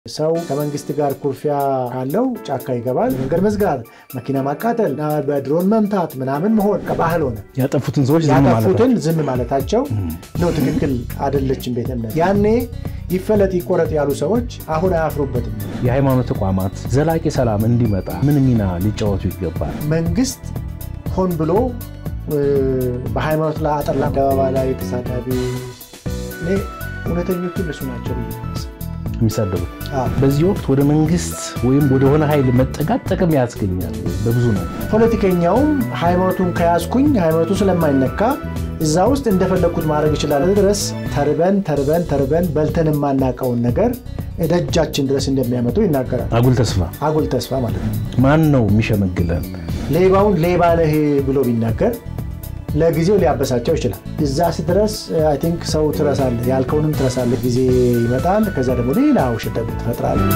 ሰው ከመንግስት ጋር ኩርፊያ ካለው ጫካ ይገባል። መንገድ መዝጋት፣ መኪና ማቃጠል፣ በድሮን መምታት ምናምን መሆን ከባህል ሆነ። ያጠፉትን ሰዎች ዝም ማለት ያጠፉትን ዝም ማለታቸው ነው ትክክል አይደለችም ቤተ እምነት። ያኔ ይፈለጥ ይቆረጥ ያሉ ሰዎች አሁን አያፍሩበትም። የሃይማኖት ተቋማት ዘላቂ ሰላም እንዲመጣ ምን ሚና ሊጫወቱ ይገባል? መንግስት ሆን ብሎ በሃይማኖት ላይ አጠላ አደባባይ ላይ ተሳዳቢ እኔ እውነተኞቹ እነሱ ናቸው ብዬ የሚሳደቡት በዚህ ወቅት ወደ መንግስት ወይም ወደሆነ ኃይል መጠጋት ጥቅም ያስገኛል። በብዙ ነው። ፖለቲከኛውም ሃይማኖቱን ከያዝኩኝ ሃይማኖቱ ስለማይነካ እዛ ውስጥ እንደፈለግኩት ማድረግ ይችላል ድረስ ተርበን ተርበን ተርበን በልተን የማናውቀውን ነገር ደጃችን ድረስ እንደሚያመጡ ይናገራል። አጉል ተስፋ አጉል ተስፋ ማለት ነው። ማን ነው የሚሸመግለን? ሌባውን ሌባ ነህ ብሎ ቢናገር ለጊዜው ሊያበሳቸው ይችላል። እዛ ስትደርስ አይ ቲንክ ሰው ትረሳለህ፣ ያልከውንም ትረሳለህ። ጊዜ ይመጣል። ከዛ ደግሞ ሌላ ውሸት ደግሞ ትፈጥራለህ።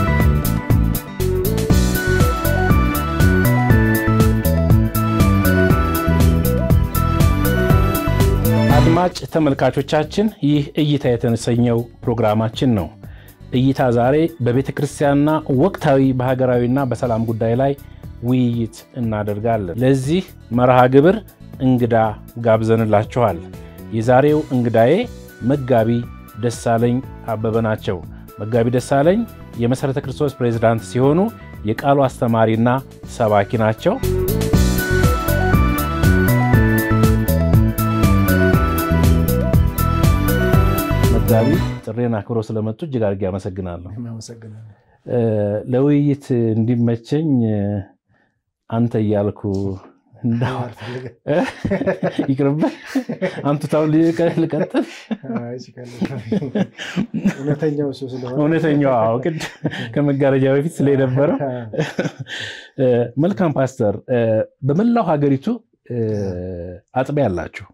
አድማጭ ተመልካቾቻችን ይህ እይታ የተሰኘው ፕሮግራማችን ነው። እይታ ዛሬ በቤተ ክርስቲያንና ወቅታዊ በሀገራዊና በሰላም ጉዳይ ላይ ውይይት እናደርጋለን። ለዚህ መርሃ ግብር እንግዳ ጋብዘንላችኋል። የዛሬው እንግዳዬ መጋቢ ደሳለኝ አበበ ናቸው። መጋቢ ደሳለኝ የመሠረተ ክርስቶስ ፕሬዝዳንት ሲሆኑ የቃሉ አስተማሪና ሰባኪ ናቸው። መጋቢ ጥሬን አክብሮ ስለመጡ እጅግ አድርጌ አመሰግናለሁ። ለውይይት እንዲመቸኝ አንተ እያልኩ ይቅርብህ አንቱታውን ልቀጥል። እውነተኛው ቅድ ከመጋረጃ በፊት ስለነበረው መልካም ፓስተር፣ በመላው ሀገሪቱ አጥቢያ አላችሁ።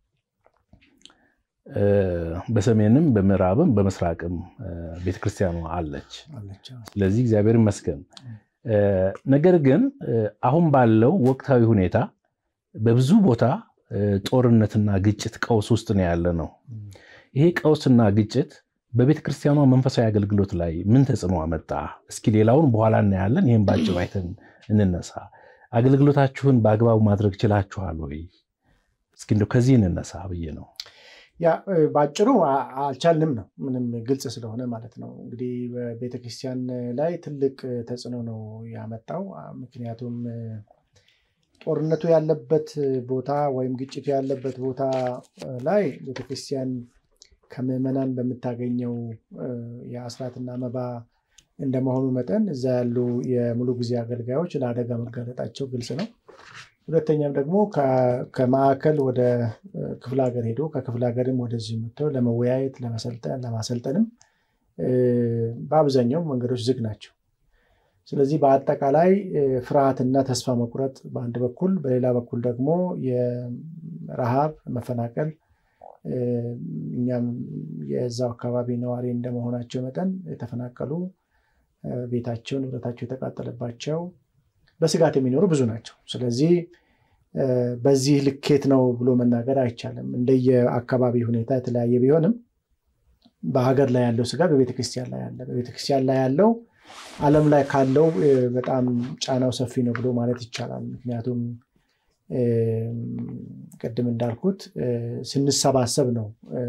በሰሜንም በምዕራብም በምስራቅም ቤተክርስቲያኗ አለች። ስለዚህ እግዚአብሔር ይመስገን። ነገር ግን አሁን ባለው ወቅታዊ ሁኔታ በብዙ ቦታ ጦርነትና ግጭት ቀውስ ውስጥ ነው ያለ ነው። ይሄ ቀውስና ግጭት በቤተ ክርስቲያኗ መንፈሳዊ አገልግሎት ላይ ምን ተጽዕኖ አመጣ? እስኪ ሌላውን በኋላ እናያለን። ይህም በአጭሩ አይተን እንነሳ። አገልግሎታችሁን በአግባቡ ማድረግ ችላችኋል ወይ? እስኪ እንደው ከዚህ እንነሳ ብዬ ነው። ያ በአጭሩ አልቻልንም ነው፣ ምንም ግልጽ ስለሆነ ማለት ነው። እንግዲህ በቤተክርስቲያን ላይ ትልቅ ተጽዕኖ ነው ያመጣው። ምክንያቱም ጦርነቱ ያለበት ቦታ ወይም ግጭቱ ያለበት ቦታ ላይ ቤተክርስቲያን ከምዕመናን በምታገኘው የአስራትና መባ እንደመሆኑ መጠን እዛ ያሉ የሙሉ ጊዜ አገልጋዮች ለአደጋ መጋለጣቸው ግልጽ ነው። ሁለተኛም ደግሞ ከማዕከል ወደ ክፍለ ሀገር ሄዶ ከክፍለ ሀገርም ወደዚህ መጥተው ለመወያየት ለመሰልጠን ለማሰልጠንም በአብዛኛው መንገዶች ዝግ ናቸው። ስለዚህ በአጠቃላይ ፍርሃትና ተስፋ መቁረጥ በአንድ በኩል፣ በሌላ በኩል ደግሞ የረሃብ መፈናቀል፣ እኛም የዛው አካባቢ ነዋሪ እንደመሆናቸው መጠን የተፈናቀሉ ቤታቸው ንብረታቸው የተቃጠለባቸው በስጋት የሚኖሩ ብዙ ናቸው። ስለዚህ በዚህ ልኬት ነው ብሎ መናገር አይቻልም። እንደየ አካባቢ ሁኔታ የተለያየ ቢሆንም በሀገር ላይ ያለው ስጋት በቤተክርስቲያን ላይ ያለ በቤተክርስቲያን ላይ ያለው ዓለም ላይ ካለው በጣም ጫናው ሰፊ ነው ብሎ ማለት ይቻላል። ምክንያቱም ቅድም እንዳልኩት ስንሰባሰብ ነው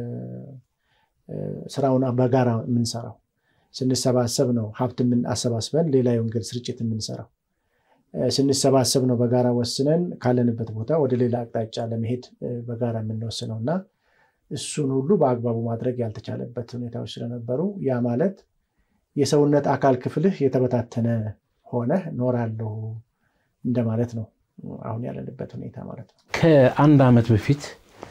ስራውን በጋራ የምንሰራው። ስንሰባሰብ ነው ሀብት አሰባስበን ሌላ የወንጌል ስርጭት የምንሰራው። ስንሰባሰብ ነው በጋራ ወስነን ካለንበት ቦታ ወደ ሌላ አቅጣጫ ለመሄድ በጋራ የምንወስነው እና እሱን ሁሉ በአግባቡ ማድረግ ያልተቻለበት ሁኔታዎች ስለነበሩ ያ ማለት የሰውነት አካል ክፍልህ የተበታተነ ሆነህ ኖራለሁ እንደማለት ነው። አሁን ያለንበት ሁኔታ ማለት ነው። ከአንድ ዓመት በፊት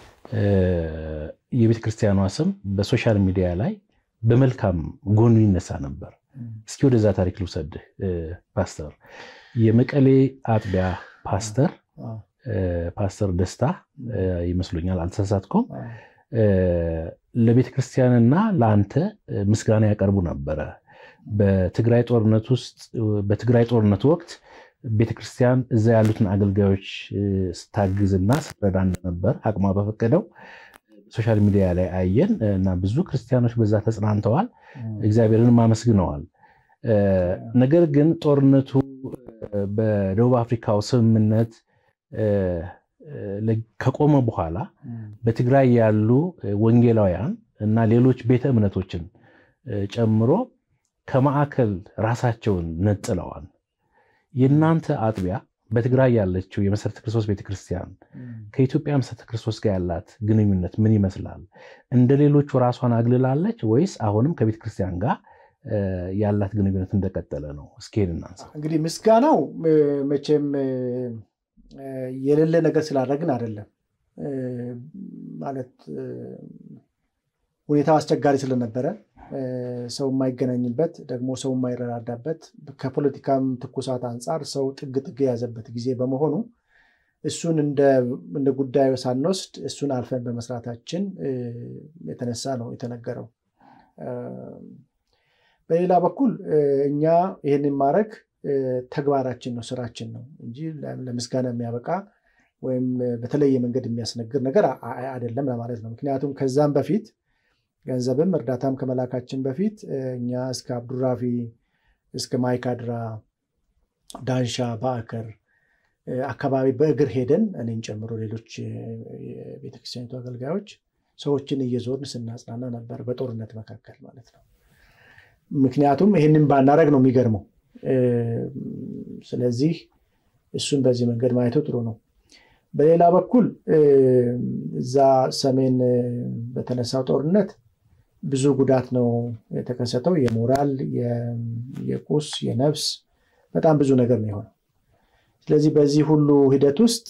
የቤተ ክርስቲያኗ ስም በሶሻል ሚዲያ ላይ በመልካም ጎኑ ይነሳ ነበር። እስኪ ወደዛ ታሪክ ልውሰድህ ፓስተር የመቀሌ አጥቢያ ፓስተር ፓስተር ደስታ ይመስሉኛል፣ አልተሳሳትኩም። ለቤተ ክርስቲያንና ለአንተ ምስጋና ያቀርቡ ነበረ። በትግራይ ጦርነት ውስጥ በትግራይ ጦርነት ወቅት ቤተ ክርስቲያን እዛ ያሉትን አገልጋዮች ስታግዝና ስትረዳ ነበር አቅሟ በፈቀደው ሶሻል ሚዲያ ላይ አየን እና ብዙ ክርስቲያኖች በዛ ተጽናንተዋል፣ እግዚአብሔርንም አመስግነዋል። ነገር ግን ጦርነቱ በደቡብ አፍሪካው ስምምነት ከቆመ በኋላ በትግራይ ያሉ ወንጌላውያን እና ሌሎች ቤተ እምነቶችን ጨምሮ ከማዕከል ራሳቸውን ነጥለዋል። የእናንተ አጥቢያ በትግራይ ያለችው የመሰረተ ክርስቶስ ቤተክርስቲያን ከኢትዮጵያ መሰረተ ክርስቶስ ጋር ያላት ግንኙነት ምን ይመስላል? እንደ ሌሎቹ ራሷን አግልላለች ወይስ አሁንም ከቤተክርስቲያን ጋር ያላት ግንኙነት እንደቀጠለ ነው? እስኪ ሄድ እናንሳ። እንግዲህ ምስጋናው መቼም የሌለ ነገር ስላደረግን አይደለም። ማለት ሁኔታው አስቸጋሪ ስለነበረ ሰው የማይገናኝበት ደግሞ ሰው የማይረዳዳበት ከፖለቲካም ትኩሳት አንጻር ሰው ጥግ ጥግ የያዘበት ጊዜ በመሆኑ እሱን እንደ ጉዳዩ ሳንወስድ እሱን አልፈን በመስራታችን የተነሳ ነው የተነገረው። በሌላ በኩል እኛ ይህንን ማድረግ ተግባራችን ነው፣ ስራችን ነው እንጂ ለምስጋና የሚያበቃ ወይም በተለየ መንገድ የሚያስነግር ነገር አይደለም ለማለት ነው። ምክንያቱም ከዛም በፊት ገንዘብም እርዳታም ከመላካችን በፊት እኛ እስከ አብዱራፊ እስከ ማይካድራ፣ ዳንሻ፣ በአከር አካባቢ በእግር ሄደን እኔን ጨምሮ ሌሎች የቤተክርስቲያኒቱ አገልጋዮች ሰዎችን እየዞርን ስናጽናና ነበር፣ በጦርነት መካከል ማለት ነው። ምክንያቱም ይህንን ባናረግ ነው የሚገርመው። ስለዚህ እሱን በዚህ መንገድ ማየቱ ጥሩ ነው። በሌላ በኩል እዛ ሰሜን በተነሳው ጦርነት ብዙ ጉዳት ነው የተከሰተው። የሞራል፣ የቁስ፣ የነፍስ በጣም ብዙ ነገር ነው የሆነው። ስለዚህ በዚህ ሁሉ ሂደት ውስጥ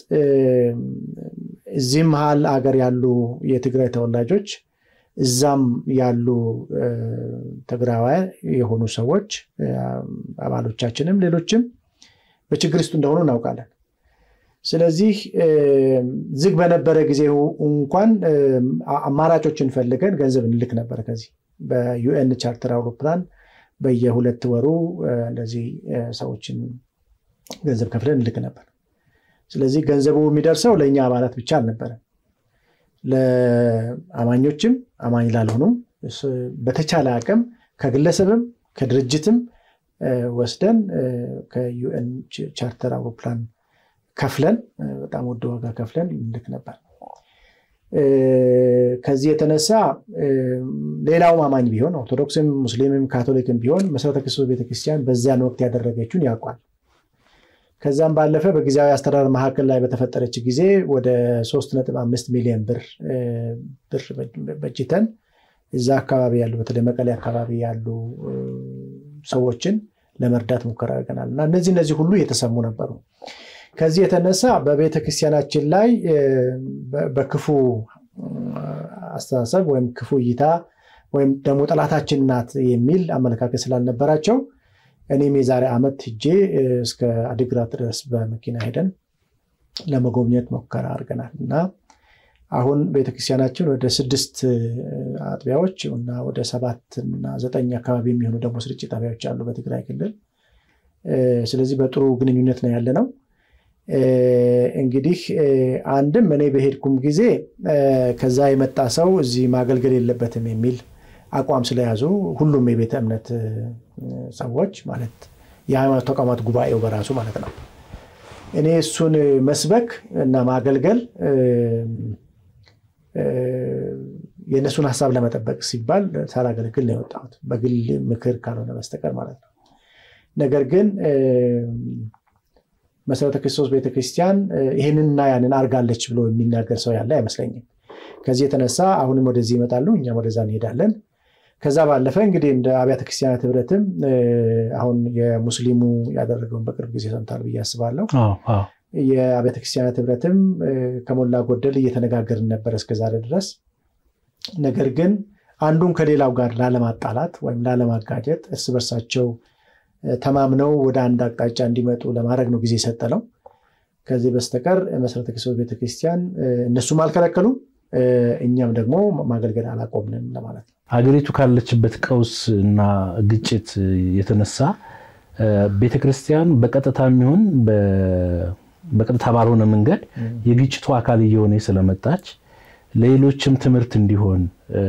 እዚህም መሀል አገር ያሉ የትግራይ ተወላጆች እዛም ያሉ ትግራዋያን የሆኑ ሰዎች አባሎቻችንም ሌሎችም በችግር ውስጥ እንደሆኑ እናውቃለን። ስለዚህ ዝግ በነበረ ጊዜ እንኳን አማራጮችን ፈልገን ገንዘብ እንልክ ነበር። ከዚህ በዩኤን ቻርተር አውሮፕላን በየሁለት ወሩ እንደዚህ ሰዎችን ገንዘብ ከፍለን እንልክ ነበር። ስለዚህ ገንዘቡ የሚደርሰው ለእኛ አባላት ብቻ አልነበረም። ለአማኞችም አማኝ ላልሆኑም በተቻለ አቅም ከግለሰብም ከድርጅትም ወስደን ከዩኤን ቻርተር አውሮፕላን ከፍለን በጣም ውድ ዋጋ ከፍለን ልክ ነበር። ከዚህ የተነሳ ሌላውም አማኝ ቢሆን ኦርቶዶክስም፣ ሙስሊምም ካቶሊክም ቢሆን መሰረተ ክርስቶስ ቤተክርስቲያን በዚያን ወቅት ያደረገችውን ያውቋል። ከዛም ባለፈ በጊዜያዊ አስተዳደር መካከል ላይ በተፈጠረች ጊዜ ወደ 3.5 ሚሊዮን ብር ብር በጅተን እዛ አካባቢ ያሉ በተለይ መቀሌ አካባቢ ያሉ ሰዎችን ለመርዳት ሙከራ አድርገናል እና እነዚህ እነዚህ ሁሉ እየተሰሙ ነበሩ። ከዚህ የተነሳ በቤተ ክርስቲያናችን ላይ በክፉ አስተሳሰብ ወይም ክፉ እይታ ወይም ደግሞ ጠላታችን ናት የሚል አመለካከት ስላልነበራቸው እኔም የዛሬ ዓመት ሂጄ እስከ አዲግራት ድረስ በመኪና ሄደን ለመጎብኘት ሙከራ አድርገናል እና አሁን ቤተክርስቲያናችን ወደ ስድስት አጥቢያዎች እና ወደ ሰባት እና ዘጠኝ አካባቢ የሚሆኑ ደግሞ ስርጭት ጣቢያዎች አሉ በትግራይ ክልል። ስለዚህ በጥሩ ግንኙነት ነው ያለ ነው። እንግዲህ አንድም እኔ በሄድኩም ጊዜ ከዛ የመጣ ሰው እዚህ ማገልገል የለበትም የሚል አቋም ስለያዙ ሁሉም የቤተ እምነት ሰዎች ማለት የሃይማኖት ተቋማት ጉባኤው በራሱ ማለት ነው እኔ እሱን መስበክ እና ማገልገል የእነሱን ሀሳብ ለመጠበቅ ሲባል ሳላገለግል ነው የወጣሁት በግል ምክር ካልሆነ በስተቀር ማለት ነው። ነገር ግን መሰረተ ክርስቶስ ቤተክርስቲያን ይህንንና ያንን አርጋለች ብሎ የሚናገር ሰው ያለ አይመስለኝም። ከዚህ የተነሳ አሁንም ወደዚህ ይመጣሉ፣ እኛም ወደዛ እንሄዳለን። ከዛ ባለፈ እንግዲህ እንደ አብያተ ክርስቲያናት ህብረትም አሁን የሙስሊሙ ያደረገውን በቅርብ ጊዜ ሰምታል ብዬ አስባለሁ። የአብያተ ክርስቲያናት ህብረትም ከሞላ ጎደል እየተነጋገርን ነበር እስከዛሬ ድረስ። ነገር ግን አንዱን ከሌላው ጋር ላለማጣላት ወይም ላለማጋጀት እርስ በርሳቸው ተማምነው ወደ አንድ አቅጣጫ እንዲመጡ ለማድረግ ነው ጊዜ የሰጠ ነው። ከዚህ በስተቀር መሰረተ ክርስቶስ ቤተክርስቲያን እነሱም አልከለከሉም፣ እኛም ደግሞ ማገልገል አላቆምንም ለማለት ነው። ሀገሪቱ ካለችበት ቀውስ እና ግጭት የተነሳ ቤተክርስቲያን በቀጥታ የሚሆን በቀጥታ ባልሆነ መንገድ የግጭቱ አካል እየሆነ ስለመጣች ለሌሎችም ትምህርት እንዲሆን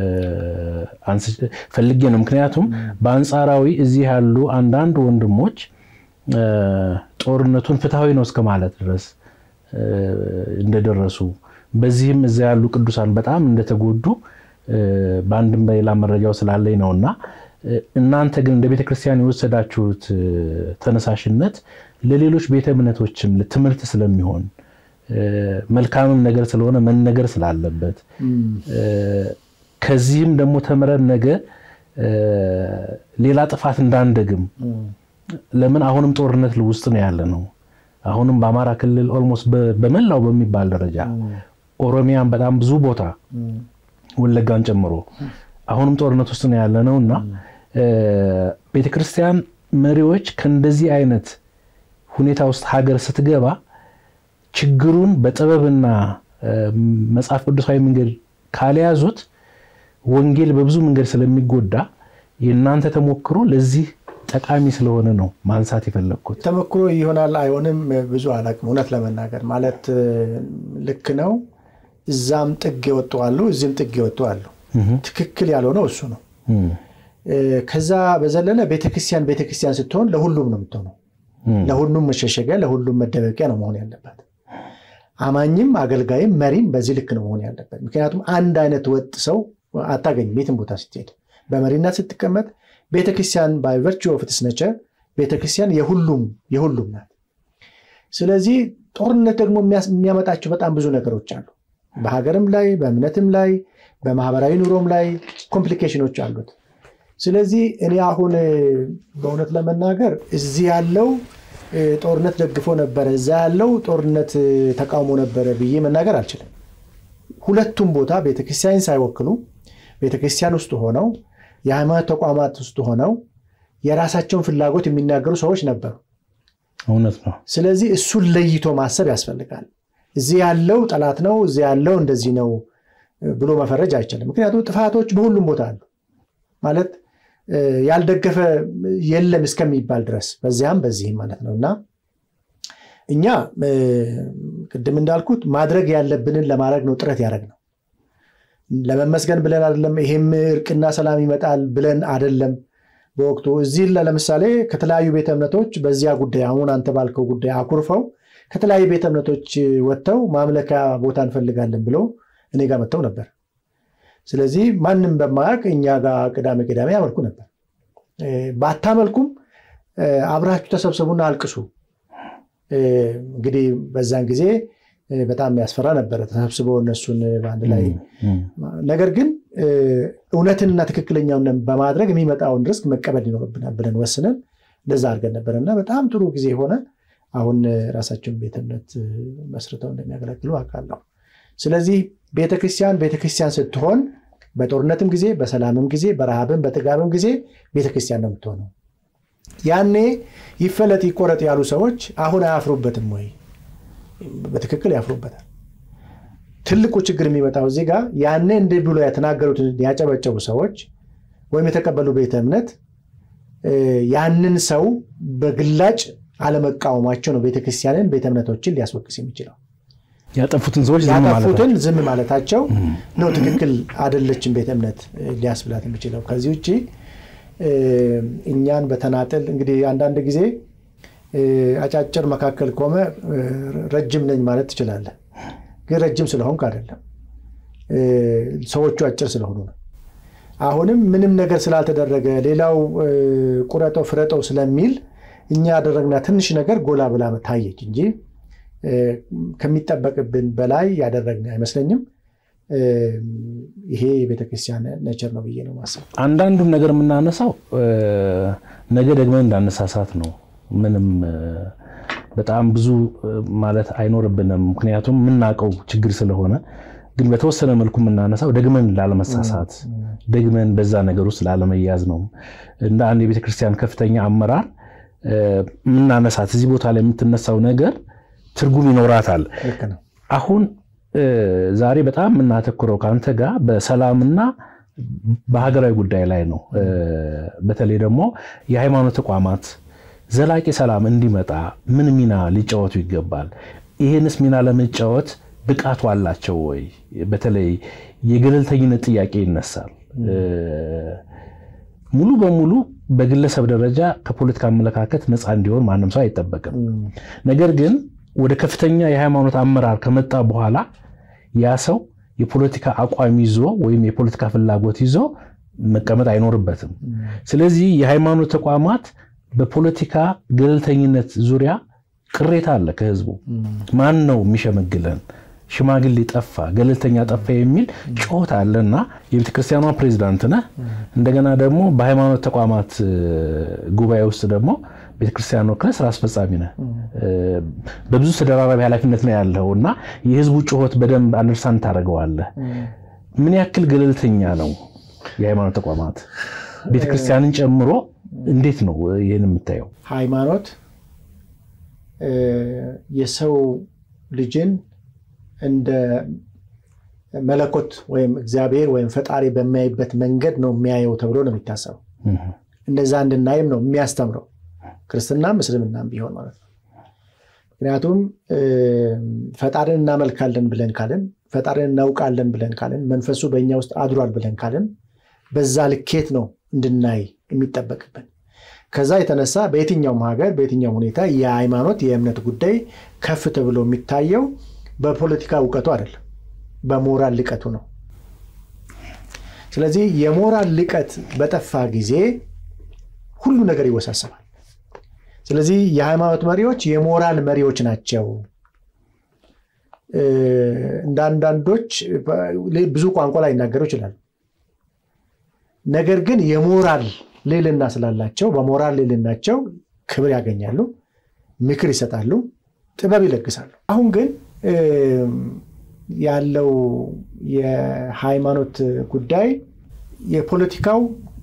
ፈልጌ ነው። ምክንያቱም በአንጻራዊ እዚህ ያሉ አንዳንድ ወንድሞች ጦርነቱን ፍትሐዊ ነው እስከ ማለት ድረስ እንደደረሱ በዚህም እዛ ያሉ ቅዱሳን በጣም እንደተጎዱ በአንድም በሌላ መረጃው ስላለኝ ነው እና እናንተ ግን እንደ ቤተ ክርስቲያን የወሰዳችሁት ተነሳሽነት ለሌሎች ቤተ እምነቶችም ትምህርት ስለሚሆን መልካምም ነገር ስለሆነ መነገር ስላለበት ከዚህም ደግሞ ተምረን ነገ ሌላ ጥፋት እንዳንደግም ለምን አሁንም ጦርነት ውስጥ ነው ያለ ነው። አሁንም በአማራ ክልል ኦልሞስት በመላው በሚባል ደረጃ ኦሮሚያን በጣም ብዙ ቦታ ወለጋን ጨምሮ አሁንም ጦርነት ውስጥ ነው ያለ ነው እና ቤተክርስቲያን መሪዎች ከእንደዚህ አይነት ሁኔታ ውስጥ ሀገር ስትገባ ችግሩን በጥበብና መጽሐፍ ቅዱሳዊ መንገድ ካልያዙት ወንጌል በብዙ መንገድ ስለሚጎዳ የእናንተ ተሞክሮ ለዚህ ጠቃሚ ስለሆነ ነው ማንሳት የፈለግኩት። ተሞክሮ ይሆናል አይሆንም ብዙ አላውቅም። እውነት ለመናገር ማለት ልክ ነው። እዛም ጥግ የወጡ አሉ፣ እዚህም ጥግ የወጡ አሉ። ትክክል ያልሆነው እሱ ነው። ከዛ በዘለለ ቤተክርስቲያን ቤተክርስቲያን ስትሆን ለሁሉም ነው የምትሆነው። ለሁሉም መሸሸጊያ፣ ለሁሉም መደበቂያ ነው መሆን ያለበት። አማኝም አገልጋይም መሪም በዚህ ልክ ነው መሆን ያለበት። ምክንያቱም አንድ አይነት ወጥ ሰው አታገኝም የትም ቦታ ስትሄድ። በመሪነት ስትቀመጥ ቤተክርስቲያን ባይ ቨርቹ ኦፍ ኢትስ ኔቸር ቤተክርስቲያን የሁሉም የሁሉም ናት። ስለዚህ ጦርነት ደግሞ የሚያመጣቸው በጣም ብዙ ነገሮች አሉ። በሀገርም ላይ በእምነትም ላይ በማህበራዊ ኑሮም ላይ ኮምፕሊኬሽኖች አሉት። ስለዚህ እኔ አሁን በእውነት ለመናገር እዚህ ያለው ጦርነት ደግፎ ነበረ፣ እዛ ያለው ጦርነት ተቃውሞ ነበረ ብዬ መናገር አልችልም። ሁለቱም ቦታ ቤተክርስቲያን ሳይወክሉ ቤተክርስቲያን ውስጥ ሆነው የሃይማኖት ተቋማት ውስጥ ሆነው የራሳቸውን ፍላጎት የሚናገሩ ሰዎች ነበሩ። እውነት ነው። ስለዚህ እሱን ለይቶ ማሰብ ያስፈልጋል። እዚህ ያለው ጠላት ነው፣ እዚህ ያለው እንደዚህ ነው ብሎ መፈረጅ አይቻልም። ምክንያቱም ጥፋቶች በሁሉም ቦታ አሉ ማለት ያልደገፈ የለም እስከሚባል ድረስ በዚያም በዚህም ማለት ነው እና እኛ ቅድም እንዳልኩት ማድረግ ያለብንን ለማድረግ ነው ጥረት ያደረግ ነው። ለመመስገን ብለን አይደለም። ይሄም እርቅና ሰላም ይመጣል ብለን አይደለም። በወቅቱ እዚህ ለምሳሌ ከተለያዩ ቤተ እምነቶች በዚያ ጉዳይ አሁን አንተ ባልከው ጉዳይ አኩርፈው ከተለያዩ ቤተ እምነቶች ወጥተው ማምለኪያ ቦታ እንፈልጋለን ብለው እኔ ጋር መጥተው ነበር። ስለዚህ ማንም በማያውቅ እኛ ጋር ቅዳሜ ቅዳሜ ያመልኩ ነበር። ባታመልኩም አብራችሁ ተሰብሰቡና አልቅሱ። እንግዲህ በዛን ጊዜ በጣም ያስፈራ ነበረ ተሰብስበው እነሱን በአንድ ላይ ነገር ግን እውነትንና ትክክለኛውን በማድረግ የሚመጣውን ሪስክ መቀበል ይኖርብናል ብለን ወስነን እንደዛ አድርገን ነበር እና በጣም ጥሩ ጊዜ ሆነ። አሁን ራሳቸውን ቤተ እምነት መስርተው እንደሚያገለግሉ አውቃለሁ። ስለዚህ ቤተክርስቲያን ቤተክርስቲያን ስትሆን በጦርነትም ጊዜ በሰላምም ጊዜ በረሃብም በጥጋብም ጊዜ ቤተክርስቲያን ነው የምትሆነው። ያኔ ይፈለጥ ይቆረጥ ያሉ ሰዎች አሁን አያፍሩበትም ወይ? በትክክል ያፍሩበታል። ትልቁ ችግር የሚመጣው እዚህ ጋር ያኔ እንዲህ ብሎ የተናገሩትን ያጨበጨቡ ሰዎች ወይም የተቀበሉ ቤተ እምነት ያንን ሰው በግላጭ አለመቃወማቸው ነው ቤተክርስቲያንን ቤተ እምነቶችን ሊያስወቅስ የሚችለው። ያጠፉትን ሰዎች ያጠፉትን ዝም ማለታቸው ነው ትክክል አደለችን ቤተ እምነት ሊያስብላት የሚችለው። ከዚህ ውጭ እኛን በተናጠል እንግዲህ አንዳንድ ጊዜ አጫጭር መካከል ቆመ ረጅም ነኝ ማለት ትችላለህ። ግን ረጅም ስለሆንክ አይደለም፣ ሰዎቹ አጭር ስለሆኑ ነው። አሁንም ምንም ነገር ስላልተደረገ ሌላው ቁረጠው ፍረጠው ስለሚል እኛ ያደረግና ትንሽ ነገር ጎላ ብላ ታየች እንጂ ከሚጠበቅብን በላይ ያደረግን አይመስለኝም። ይሄ የቤተክርስቲያን ነቸር ነው ብዬ ነው ማሰብ። አንዳንዱም ነገር የምናነሳው ነገ ደግመን እንዳነሳሳት ነው። ምንም በጣም ብዙ ማለት አይኖርብንም፣ ምክንያቱም የምናውቀው ችግር ስለሆነ። ግን በተወሰነ መልኩ የምናነሳው ደግመን ላለመሳሳት፣ ደግመን በዛ ነገር ውስጥ ላለመያዝ ነው። እንደ አንድ የቤተክርስቲያን ከፍተኛ አመራር የምናነሳት እዚህ ቦታ ላይ የምትነሳው ነገር ትርጉም ይኖራታል። አሁን ዛሬ በጣም የምናተኩረው ከአንተ ጋር በሰላምና በሀገራዊ ጉዳይ ላይ ነው። በተለይ ደግሞ የሃይማኖት ተቋማት ዘላቂ ሰላም እንዲመጣ ምን ሚና ሊጫወቱ ይገባል? ይህንስ ሚና ለመጫወት ብቃቱ አላቸው ወይ? በተለይ የገለልተኝነት ጥያቄ ይነሳል። ሙሉ በሙሉ በግለሰብ ደረጃ ከፖለቲካ አመለካከት ነፃ እንዲሆን ማንም ሰው አይጠበቅም። ነገር ግን ወደ ከፍተኛ የሃይማኖት አመራር ከመጣ በኋላ ያ ሰው የፖለቲካ አቋም ይዞ ወይም የፖለቲካ ፍላጎት ይዞ መቀመጥ አይኖርበትም። ስለዚህ የሃይማኖት ተቋማት በፖለቲካ ገለልተኝነት ዙሪያ ቅሬታ አለ ከህዝቡ። ማን ነው የሚሸመግለን? ሽማግሌ ጠፋ፣ ገለልተኛ ጠፋ የሚል ጩኸት አለና የቤተክርስቲያኗ ፕሬዚዳንት ነህ። እንደገና ደግሞ በሃይማኖት ተቋማት ጉባኤ ውስጥ ደግሞ ቤተክርስቲያን ወክለህ ስራ አስፈጻሚ ነህ። በብዙ ተደራራቢ ኃላፊነት ነው ያለው እና የህዝቡ ጩኸት በደንብ አንደርስታንድ ታደርገዋለህ። ምን ያክል ገለልተኛ ነው የሃይማኖት ተቋማት ቤተክርስቲያንን ጨምሮ? እንዴት ነው ይህን የምታየው? ሃይማኖት የሰው ልጅን እንደ መለኮት ወይም እግዚአብሔር ወይም ፈጣሪ በሚያይበት መንገድ ነው የሚያየው ተብሎ ነው የሚታሰበው። እንደዛ እንድናይም ነው የሚያስተምረው ክርስትናም እስልምናም ቢሆን ማለት ነው። ምክንያቱም ፈጣሪን እናመልካለን ብለን ካልን፣ ፈጣሪን እናውቃለን ብለን ካልን፣ መንፈሱ በእኛ ውስጥ አድሯል ብለን ካልን በዛ ልኬት ነው እንድናይ የሚጠበቅብን። ከዛ የተነሳ በየትኛውም ሀገር በየትኛውም ሁኔታ የሃይማኖት የእምነት ጉዳይ ከፍ ተብሎ የሚታየው በፖለቲካ እውቀቱ አይደለም፣ በሞራል ልቀቱ ነው። ስለዚህ የሞራል ልቀት በጠፋ ጊዜ ሁሉ ነገር ይወሳሰባል። ስለዚህ የሃይማኖት መሪዎች የሞራል መሪዎች ናቸው። እንደ አንዳንዶች ብዙ ቋንቋ ላይ ይናገሩ ይችላሉ። ነገር ግን የሞራል ልዕልና ስላላቸው በሞራል ልዕልናቸው ክብር ያገኛሉ፣ ምክር ይሰጣሉ፣ ጥበብ ይለግሳሉ። አሁን ግን ያለው የሃይማኖት ጉዳይ የፖለቲካው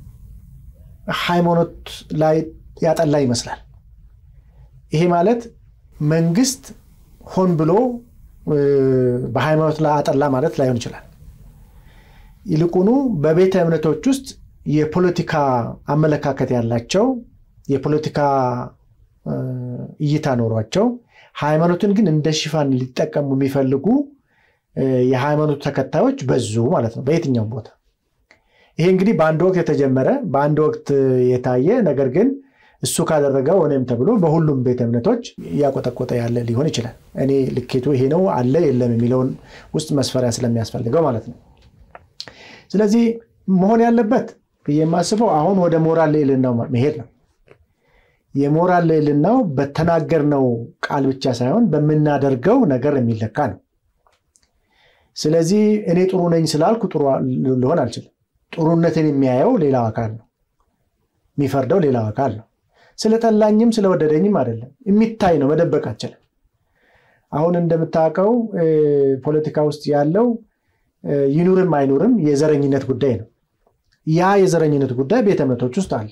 ሃይማኖት ላይ ያጠላ ይመስላል። ይሄ ማለት መንግስት ሆን ብሎ በሃይማኖት ላይ አጠላ ማለት ላይሆን ይችላል። ይልቁኑ በቤተ እምነቶች ውስጥ የፖለቲካ አመለካከት ያላቸው የፖለቲካ እይታ ኖሯቸው ሃይማኖትን ግን እንደ ሽፋን ሊጠቀሙ የሚፈልጉ የሃይማኖት ተከታዮች በዙ ማለት ነው በየትኛውም ቦታ። ይሄ እንግዲህ በአንድ ወቅት የተጀመረ በአንድ ወቅት የታየ ነገር ግን እሱ ካደረገው እኔም ተብሎ በሁሉም ቤተ እምነቶች እያቆጠቆጠ ያለ ሊሆን ይችላል። እኔ ልኬቱ ይሄ ነው አለ የለም የሚለውን ውስጥ መስፈሪያ ስለሚያስፈልገው ማለት ነው። ስለዚህ መሆን ያለበት ብዬ የማስበው አሁን ወደ ሞራል ልዕልናው መሄድ ነው። የሞራል ልዕልናው በተናገርነው ቃል ብቻ ሳይሆን በምናደርገው ነገር የሚለካ ነው። ስለዚህ እኔ ጥሩ ነኝ ስላልኩ ጥሩ ልሆን አልችልም። ጥሩነትን የሚያየው ሌላው አካል ነው። የሚፈርደው ሌላው አካል ነው። ስለጠላኝም ስለወደደኝም አይደለም፣ የሚታይ ነው። መደበቅ አልችልም። አሁን እንደምታውቀው ፖለቲካ ውስጥ ያለው ይኑርም አይኑርም የዘረኝነት ጉዳይ ነው። ያ የዘረኝነት ጉዳይ ቤተ እምነቶች ውስጥ አለ።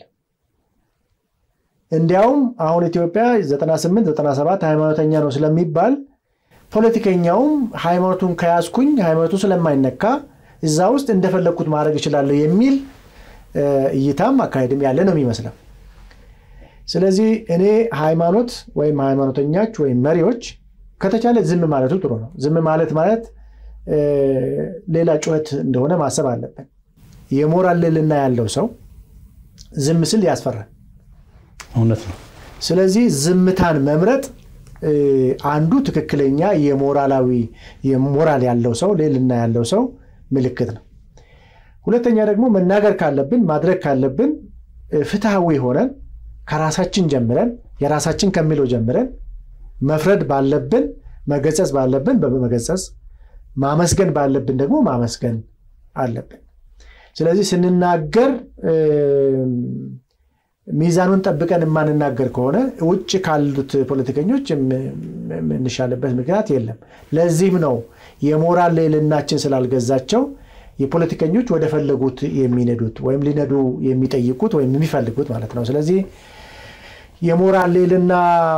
እንዲያውም አሁን ኢትዮጵያ 98 97 ሃይማኖተኛ ነው ስለሚባል ፖለቲከኛውም ሃይማኖቱን ከያዝኩኝ ሃይማኖቱ ስለማይነካ እዛ ውስጥ እንደፈለግኩት ማድረግ እችላለሁ የሚል እይታም አካሄድም ያለ ነው የሚመስለው። ስለዚህ እኔ ሃይማኖት ወይም ሃይማኖተኞች ወይም መሪዎች ከተቻለ ዝም ማለቱ ጥሩ ነው። ዝም ማለት ማለት ሌላ ጩኸት እንደሆነ ማሰብ አለብን። የሞራል ልዕልና ያለው ሰው ዝም ስል ያስፈራል። እውነት ነው። ስለዚህ ዝምታን መምረጥ አንዱ ትክክለኛ የሞራላዊ የሞራል ያለው ሰው ልዕልና ያለው ሰው ምልክት ነው። ሁለተኛ ደግሞ መናገር ካለብን ማድረግ ካለብን ፍትሐዊ ሆነን ከራሳችን ጀምረን የራሳችን ከሚለው ጀምረን መፍረድ ባለብን መገሰጽ ባለብን በመገሰጽ ማመስገን ባለብን ደግሞ ማመስገን አለብን። ስለዚህ ስንናገር ሚዛኑን ጠብቀን የማንናገር ከሆነ ውጭ ካሉት ፖለቲከኞች የምንሻልበት ምክንያት የለም። ለዚህም ነው የሞራል ልዕልናችን ስላልገዛቸው የፖለቲከኞች ወደ ፈለጉት የሚነዱት ወይም ሊነዱ የሚጠይቁት ወይም የሚፈልጉት ማለት ነው። ስለዚህ የሞራል ልዕልና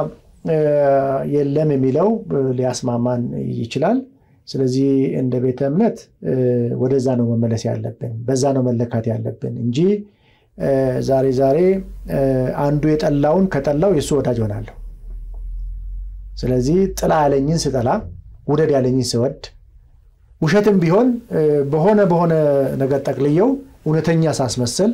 የለም የሚለው ሊያስማማን ይችላል። ስለዚህ እንደ ቤተ እምነት ወደዛ ነው መመለስ ያለብን፣ በዛ ነው መለካት ያለብን እንጂ ዛሬ ዛሬ አንዱ የጠላውን ከጠላው የእሱ ወዳጅ ሆናለሁ። ስለዚህ ጥላ ያለኝን ስጠላ ውደድ ያለኝን ስወድ ውሸትም ቢሆን በሆነ በሆነ ነገር ጠቅልየው እውነተኛ ሳስመስል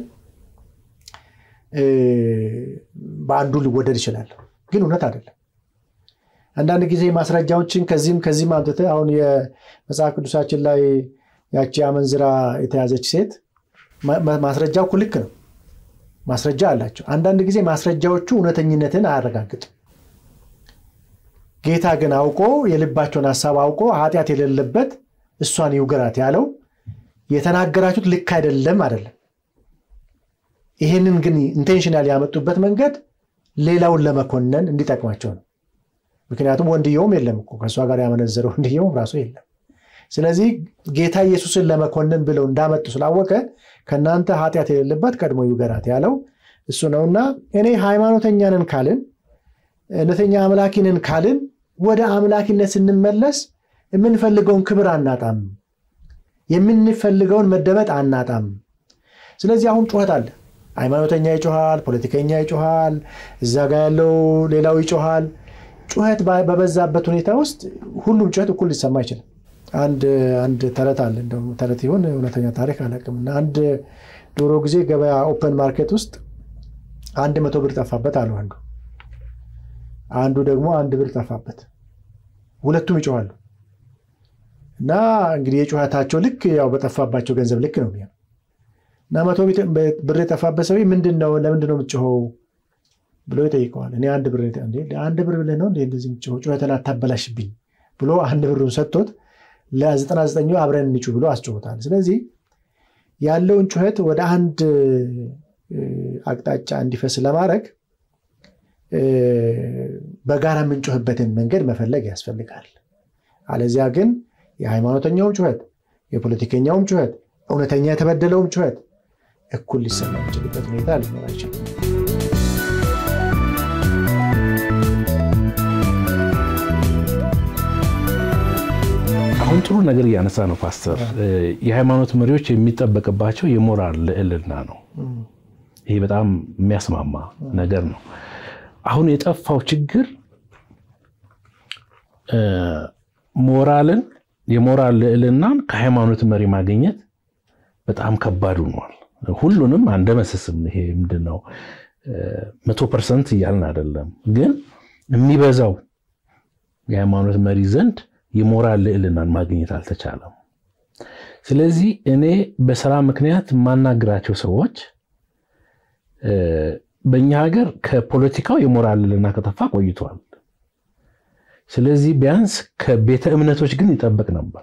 በአንዱ ሊወደድ ይችላል፣ ግን እውነት አይደለም። አንዳንድ ጊዜ ማስረጃዎችን ከዚህም ከዚህም አምጥተህ አሁን የመጽሐፍ ቅዱሳችን ላይ ያቺ አመንዝራ የተያዘች ሴት ማስረጃው እኮ ልክ ነው፣ ማስረጃ አላቸው። አንዳንድ ጊዜ ማስረጃዎቹ እውነተኝነትን አያረጋግጥም። ጌታ ግን አውቆ የልባቸውን ሀሳብ አውቆ ኃጢአት የሌለበት እሷን ይውገራት ያለው የተናገራችሁት ልክ አይደለም አይደለም። ይህንን ግን ኢንቴንሽናል ያመጡበት መንገድ ሌላውን ለመኮነን እንዲጠቅማቸው ነው። ምክንያቱም ወንድየውም የለም እኮ ከእሷ ጋር ያመነዘረው ወንድየውም ራሱ የለም። ስለዚህ ጌታ ኢየሱስን ለመኮነን ብለው እንዳመጡ ስላወቀ ከእናንተ ኃጢአት የሌለበት ቀድሞ ይውገራት ያለው እሱ ነውና እኔ ሃይማኖተኛንን ካልን እውነተኛ አምላኪንን ካልን ወደ አምላኪነት ስንመለስ የምንፈልገውን ክብር አናጣም፣ የምንፈልገውን መደመጥ አናጣም። ስለዚህ አሁን ጩኸት አለ። ሃይማኖተኛ ይጮሃል፣ ፖለቲከኛ ይጮሃል፣ እዛ ጋ ያለው ሌላው ይጮሃል። ጩኸት በበዛበት ሁኔታ ውስጥ ሁሉም ጩኸት እኩል ሊሰማ አይችልም። አንድ አንድ ተረት አለ እንደውም ተረት ይሁን እውነተኛ ታሪክ አላውቅም። እና አንድ ዶሮ ጊዜ ገበያ ኦፐን ማርኬት ውስጥ አንድ መቶ ብር ጠፋበት አሉ አንዱ አንዱ ደግሞ አንድ ብር ጠፋበት። ሁለቱም ይጮኋሉ እና እንግዲህ የጩኸታቸው ልክ ያው በጠፋባቸው ገንዘብ ልክ ነው የሚሆነው። እና መቶ ብር የጠፋበት ሰው ምንድን ነው ለምንድን ነው የምትጮኸው ብሎ ይጠይቀዋል። እኔ አንድ ብር አንድ ብር ብለህ ነው እንደዚህ የምትጮኸው ጩኸትን አታበላሽብኝ ብሎ አንድ ብሩን ሰጥቶት ለዘጠና ዘጠኙ አብረን እንጩ ብሎ አስጮሆታል። ስለዚህ ያለውን ጩኸት ወደ አንድ አቅጣጫ እንዲፈስ ለማድረግ በጋራ የምንጮህበትን መንገድ መፈለግ ያስፈልጋል። አለዚያ ግን የሃይማኖተኛውም ጩኸት፣ የፖለቲከኛውም ጩኸት፣ እውነተኛ የተበደለውም ጩኸት እኩል ሊሰማ የሚችልበት ሁኔታ ሊኖር አይችልም። አሁን ጥሩ ነገር እያነሳ ነው ፓስተር። የሃይማኖት መሪዎች የሚጠበቅባቸው የሞራል ልዕልና ነው። ይሄ በጣም የሚያስማማ ነገር ነው። አሁን የጠፋው ችግር ሞራልን የሞራል ልዕልናን ከሃይማኖት መሪ ማግኘት በጣም ከባድ ሆኗል። ሁሉንም አንደመስስም። ይሄ ምንድን ነው መቶ ፐርሰንት እያልን አይደለም፣ ግን የሚበዛው የሃይማኖት መሪ ዘንድ የሞራል ልዕልናን ማግኘት አልተቻለም። ስለዚህ እኔ በስራ ምክንያት የማናግራቸው ሰዎች በእኛ ሀገር ከፖለቲካው የሞራል ልዕልና ከጠፋ ቆይቷል። ስለዚህ ቢያንስ ከቤተ እምነቶች ግን ይጠበቅ ነበር።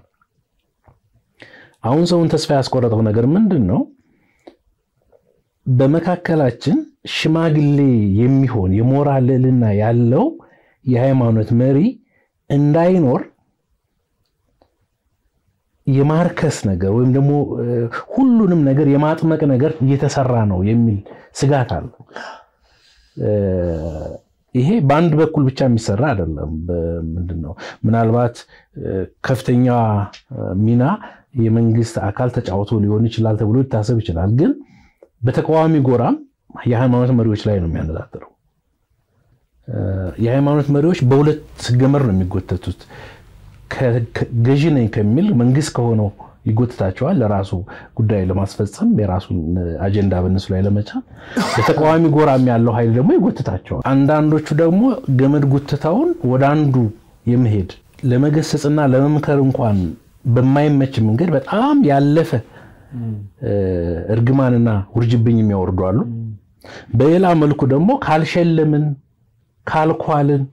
አሁን ሰውን ተስፋ ያስቆረጠው ነገር ምንድን ነው? በመካከላችን ሽማግሌ የሚሆን የሞራል ልዕልና ያለው የሃይማኖት መሪ እንዳይኖር የማርከስ ነገር ወይም ደግሞ ሁሉንም ነገር የማጥመቅ ነገር እየተሰራ ነው የሚል ስጋት አለ። ይሄ በአንድ በኩል ብቻ የሚሰራ አይደለም። ምንድን ነው ምናልባት ከፍተኛ ሚና የመንግስት አካል ተጫውቶ ሊሆን ይችላል ተብሎ ሊታሰብ ይችላል። ግን በተቃዋሚ ጎራም የሃይማኖት መሪዎች ላይ ነው የሚያነጣጥረው። የሃይማኖት መሪዎች በሁለት ገመድ ነው የሚጎተቱት። ገዢ ነኝ ከሚል መንግስት ከሆነው ይጎትታቸዋል ለራሱ ጉዳይ ለማስፈጸም የራሱን አጀንዳ በእነሱ ላይ ለመቻል። በተቃዋሚ ጎራም ያለው ኃይል ደግሞ ይጎትታቸዋል። አንዳንዶቹ ደግሞ ገመድ ጉትታውን ወደ አንዱ የመሄድ ለመገሰጽና ለመምከር እንኳን በማይመች መንገድ በጣም ያለፈ እርግማንና ውርጅብኝ የሚያወርዱ አሉ። በሌላ መልኩ ደግሞ ካልሸለምን ካልኳልን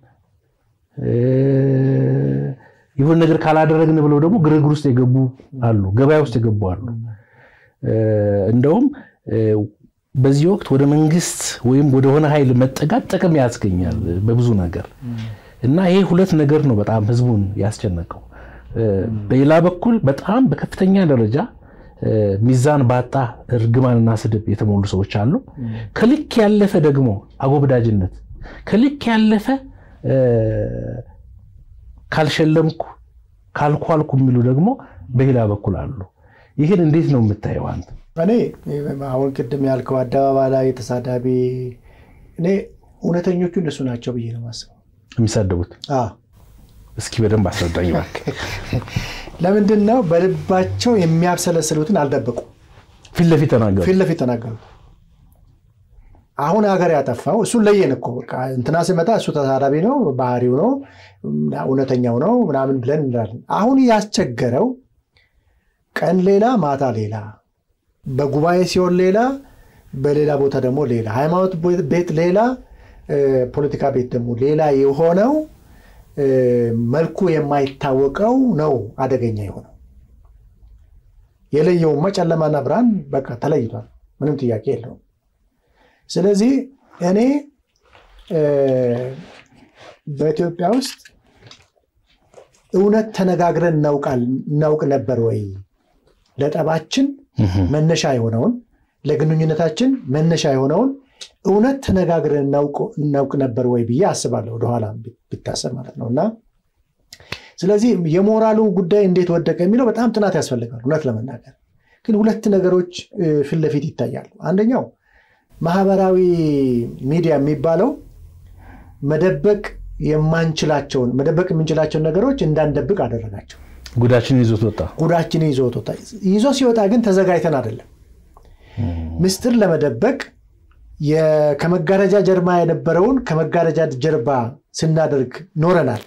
የሆነ ነገር ካላደረግን ብለው ደግሞ ግርግር ውስጥ የገቡ አሉ፣ ገበያ ውስጥ የገቡ አሉ። እንደውም በዚህ ወቅት ወደ መንግስት ወይም ወደሆነ ኃይል መጠጋት ጥቅም ያስገኛል በብዙ ነገር እና ይሄ ሁለት ነገር ነው በጣም ህዝቡን ያስጨነቀው። በሌላ በኩል በጣም በከፍተኛ ደረጃ ሚዛን ባጣ እርግማንና ስድብ የተሞሉ ሰዎች አሉ። ከልክ ያለፈ ደግሞ አጎብዳጅነት፣ ከልክ ያለፈ ካልሸለምኩ ካልኳልኩ የሚሉ ደግሞ በሌላ በኩል አሉ። ይህን እንዴት ነው የምታየው አንተ? እኔ አሁን ቅድም ያልከው አደባባይ ላይ ተሳዳቢ እኔ እውነተኞቹ እነሱ ናቸው ብዬ ነው የማስበው። የሚሳደቡት እስኪ በደንብ አስረዳኝ እባክህ። ለምንድን ነው በልባቸው የሚያብሰለስሉትን አልደበቁ ፊት ለፊት ተናገሩ። ፊት ለፊት ተናገሩ። አሁን ሀገር ያጠፋው እሱን ለየን እኮ በቃ እንትና ሲመጣ እሱ ተሳዳቢ ነው፣ ባህሪው ነው፣ እውነተኛው ነው ምናምን ብለን እንላለን። አሁን ያስቸገረው ቀን ሌላ ማታ ሌላ፣ በጉባኤ ሲሆን ሌላ፣ በሌላ ቦታ ደግሞ ሌላ፣ ሃይማኖት ቤት ሌላ፣ ፖለቲካ ቤት ደግሞ ሌላ የሆነው መልኩ የማይታወቀው ነው አደገኛ የሆነው። የለየውማ ጨለማና ብርሃን በቃ ተለይቷል። ምንም ጥያቄ የለውም። ስለዚህ እኔ በኢትዮጵያ ውስጥ እውነት ተነጋግረን እናውቅ ነበር ወይ? ለጠባችን መነሻ የሆነውን ለግንኙነታችን መነሻ የሆነውን እውነት ተነጋግረን እናውቅ ነበር ወይ ብዬ አስባለሁ። ወደኋላ ቢታሰብ ማለት ነው። እና ስለዚህ የሞራሉ ጉዳይ እንዴት ወደቀ የሚለው በጣም ጥናት ያስፈልጋል። እውነት ለመናገር ግን ሁለት ነገሮች ፊት ለፊት ይታያሉ። አንደኛው ማህበራዊ ሚዲያ የሚባለው መደበቅ የማንችላቸውን መደበቅ የምንችላቸውን ነገሮች እንዳንደብቅ አደረጋቸው። ጉዳችንን ይዞት ወጣ። ጉዳችንን ይዞት ወጣ። ይዞ ሲወጣ ግን ተዘጋጅተን አይደለም። ምስጢር ለመደበቅ ከመጋረጃ ጀርባ የነበረውን ከመጋረጃ ጀርባ ስናደርግ ኖረናል።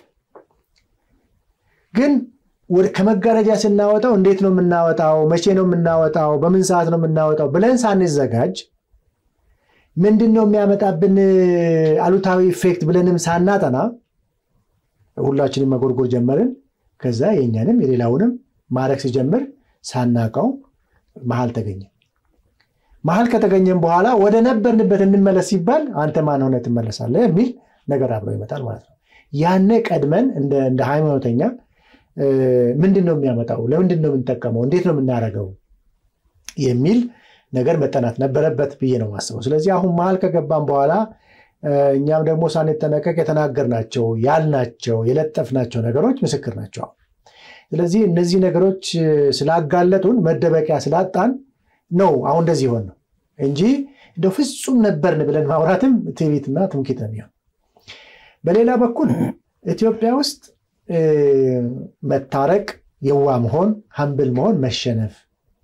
ግን ከመጋረጃ ስናወጣው እንዴት ነው የምናወጣው? መቼ ነው የምናወጣው? በምን ሰዓት ነው የምናወጣው ብለን ሳንዘጋጅ ምንድን ነው የሚያመጣብን አሉታዊ ኢፌክት ብለንም ሳናጠና ሁላችንም መጎርጎር ጀመርን። ከዛ የእኛንም የሌላውንም ማድረግ ሲጀምር ሳናቀው መሀል ተገኘ። መሀል ከተገኘም በኋላ ወደ ነበርንበት እንመለስ ሲባል አንተ ማን ሆነ ትመለሳለህ የሚል ነገር አብሮ ይመጣል ማለት ነው። ያኔ ቀድመን እንደ ሃይማኖተኛ ምንድን ነው የሚያመጣው? ለምንድን ነው የምንጠቀመው? እንዴት ነው የምናደርገው? የሚል ነገር መጠናት ነበረበት ብዬ ነው የማስበው። ስለዚህ አሁን መሀል ከገባን በኋላ እኛም ደግሞ ሳንጠነቀቅ የተናገርናቸው ያልናቸው የለጠፍናቸው ነገሮች ምስክር ናቸው። ስለዚህ እነዚህ ነገሮች ስላጋለጡን መደበቂያ ስላጣን ነው አሁን እንደዚህ ሆን ነው እንጂ እንደ ፍጹም ነበርን ብለን ማውራትም ትዕቢትና ትምክህት ነው የሚሆን። በሌላ በኩል ኢትዮጵያ ውስጥ መታረቅ፣ የዋ መሆን፣ ሀምብል መሆን፣ መሸነፍ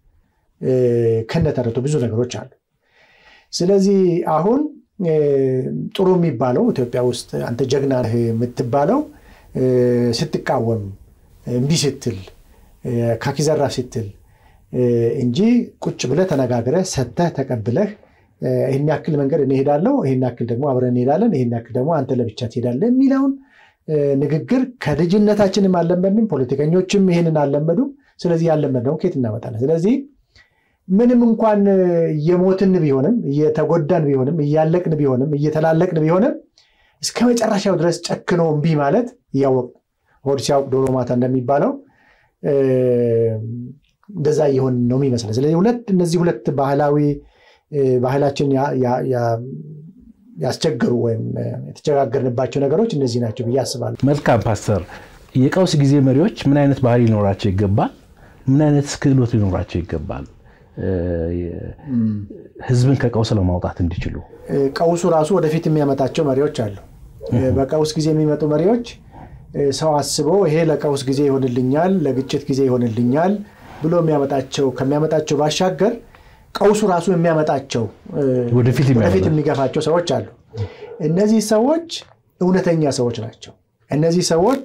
ከነተረቱ ብዙ ነገሮች አሉ። ስለዚህ አሁን ጥሩ የሚባለው ኢትዮጵያ ውስጥ አንተ ጀግና ነህ የምትባለው ስትቃወም፣ እምቢ ስትል፣ ካኪዘራፍ ስትል እንጂ ቁጭ ብለህ ተነጋግረህ ሰተህ ተቀብለህ ይህን ያክል መንገድ እንሄዳለው፣ ይህን ያክል ደግሞ አብረን እንሄዳለን፣ ይህን ያክል ደግሞ አንተ ለብቻ ትሄዳለህ የሚለውን ንግግር ከልጅነታችንም አልለመድንም፣ ፖለቲከኞችም ይህንን አልለመዱም። ስለዚህ ያለመድነው ከየት እናመጣለን? ስለዚህ ምንም እንኳን እየሞትን ቢሆንም እየተጎዳን ቢሆንም እያለቅን ቢሆንም እየተላለቅን ቢሆንም እስከ መጨረሻው ድረስ ጨክኖ እምቢ ማለት እያወቅ ሆድ ሲያውቅ ዶሮ ማታ እንደሚባለው እንደዛ እየሆን ነው የሚመስለን። ስለዚህ ሁለት እነዚህ ሁለት ባህላዊ ባህላችን ያስቸገሩ ወይም የተቸጋገርንባቸው ነገሮች እነዚህ ናቸው ብዬ አስባለሁ። መልካም ፓስተር፣ የቀውስ ጊዜ መሪዎች ምን አይነት ባህሪ ሊኖራቸው ይገባል? ምን አይነት ክህሎት ሊኖራቸው ይገባል? ህዝብን ከቀውስ ለማውጣት እንዲችሉ ቀውሱ ራሱ ወደፊት የሚያመጣቸው መሪዎች አሉ። በቀውስ ጊዜ የሚመጡ መሪዎች ሰው አስቦ ይሄ ለቀውስ ጊዜ ይሆንልኛል፣ ለግጭት ጊዜ ይሆንልኛል ብሎ የሚያመጣቸው ከሚያመጣቸው ባሻገር ቀውሱ ራሱ የሚያመጣቸው ወደፊት የሚገፋቸው ሰዎች አሉ። እነዚህ ሰዎች እውነተኛ ሰዎች ናቸው። እነዚህ ሰዎች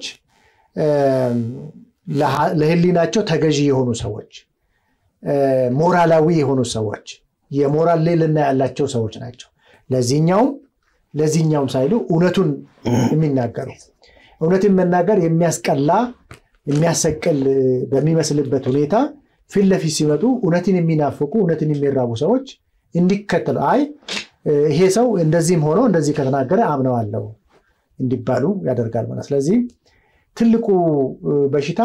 ለህሊናቸው ተገዢ የሆኑ ሰዎች፣ ሞራላዊ የሆኑ ሰዎች፣ የሞራል ልዕልና ያላቸው ሰዎች ናቸው። ለዚህኛውም ለዚህኛውም ሳይሉ እውነቱን የሚናገሩ እውነትን መናገር የሚያስቀላ የሚያሰቅል በሚመስልበት ሁኔታ ፊት ለፊት ሲመጡ እውነትን የሚናፍቁ እውነትን የሚራቡ ሰዎች እንዲከተሉ አይ ይሄ ሰው እንደዚህም ሆኖ እንደዚህ ከተናገረ አምነዋለሁ እንዲባሉ ያደርጋል ማለት። ስለዚህ ትልቁ በሽታ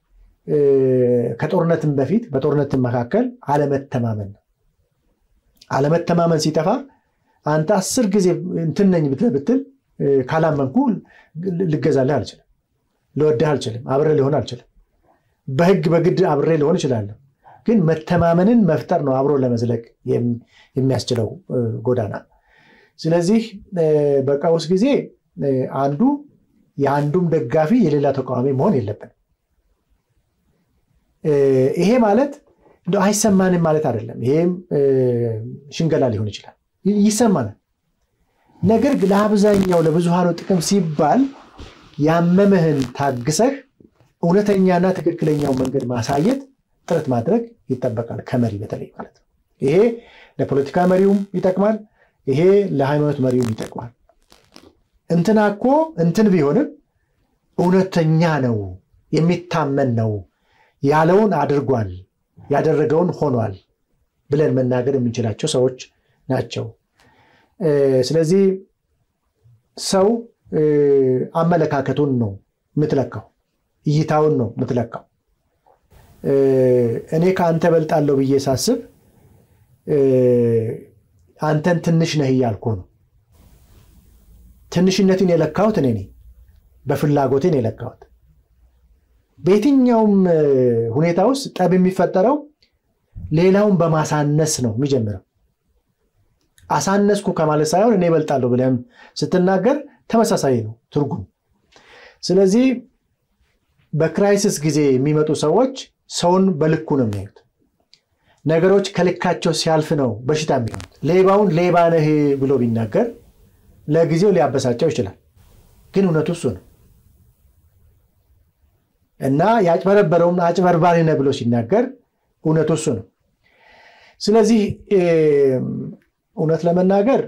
ከጦርነትም በፊት በጦርነትም መካከል አለመተማመን ነው። አለመተማመን ሲጠፋ አንተ አስር ጊዜ እንትን ነኝ ብትል ብትል ካላመንኩ ልገዛልህ አልችልም፣ ልወድህ አልችልም፣ አብሬ ሊሆን አልችልም። በህግ በግድ አብሬ ሊሆን እችላለሁ። ግን መተማመንን መፍጠር ነው አብሮ ለመዝለቅ የሚያስችለው ጎዳና። ስለዚህ በቀውስ ጊዜ አንዱ የአንዱም ደጋፊ የሌላ ተቃዋሚ መሆን የለብንም። ይሄ ማለት አይሰማንም ማለት አይደለም። ይሄም ሽንገላ ሊሆን ይችላል። ይሰማናል። ነገር ግን ለአብዛኛው ለብዙሃኑ ጥቅም ሲባል ያመመህን ታግሰህ እውነተኛና ትክክለኛው መንገድ ማሳየት ጥረት ማድረግ ይጠበቃል፣ ከመሪ በተለይ ማለት ነው። ይሄ ለፖለቲካ መሪውም ይጠቅማል። ይሄ ለሃይማኖት መሪውም ይጠቅማል። እንትና እኮ እንትን ቢሆንም እውነተኛ ነው፣ የሚታመን ነው፣ ያለውን አድርጓል፣ ያደረገውን ሆኗል ብለን መናገር የምንችላቸው ሰዎች ናቸው። ስለዚህ ሰው አመለካከቱን ነው የምትለካው፣ እይታውን ነው የምትለካው። እኔ ከአንተ በልጣለሁ ብዬ ሳስብ አንተን ትንሽ ነህ እያልኩ ነው። ትንሽነትን የለካሁት እኔ ነኝ፣ በፍላጎቴን የለካሁት። በየትኛውም ሁኔታ ውስጥ ጠብ የሚፈጠረው ሌላውን በማሳነስ ነው የሚጀምረው። አሳነስኩ ከማለት ሳይሆን እኔ እበልጣለሁ ብለህም ስትናገር ተመሳሳይ ነው ትርጉም። ስለዚህ በክራይሲስ ጊዜ የሚመጡ ሰዎች ሰውን በልኩ ነው የሚያዩት። ነገሮች ከልካቸው ሲያልፍ ነው በሽታ የሚሆኑት። ሌባውን ሌባ ነህ ብሎ ቢናገር ለጊዜው ሊያበሳጨው ይችላል፣ ግን እውነቱ እሱ ነው እና ያጭበረበረውም አጭበርባሪ ነህ ብሎ ሲናገር እውነቱ እሱ ነው። ስለዚህ እውነት ለመናገር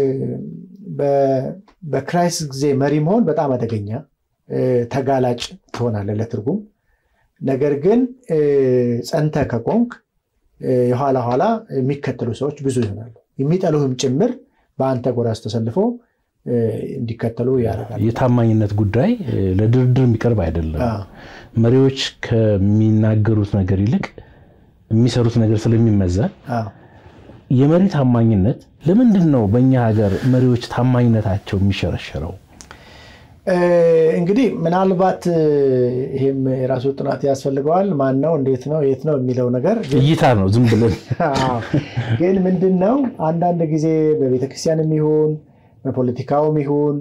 በክራይሲስ ጊዜ መሪ መሆን በጣም አደገኛ ተጋላጭ ትሆናለህ ለትርጉም። ነገር ግን ጸንተህ ከቆምክ የኋላ ኋላ የሚከተሉ ሰዎች ብዙ ይሆናሉ። የሚጠሉህም ጭምር በአንተ ጎራስ ተሰልፎ እንዲከተሉ ያደርጋል። የታማኝነት ጉዳይ ለድርድር የሚቀርብ አይደለም። መሪዎች ከሚናገሩት ነገር ይልቅ የሚሰሩት ነገር ስለሚመዘን የመሪ ታማኝነት ለምንድን ነው በእኛ ሀገር መሪዎች ታማኝነታቸው የሚሸረሸረው? እንግዲህ ምናልባት ይህም የራሱ ጥናት ያስፈልገዋል። ማን ነው፣ እንዴት ነው፣ የት ነው የሚለው ነገር እይታ ነው ዝም ብለን ግን ምንድን ነው አንዳንድ ጊዜ በቤተክርስቲያንም ይሁን በፖለቲካውም ይሁን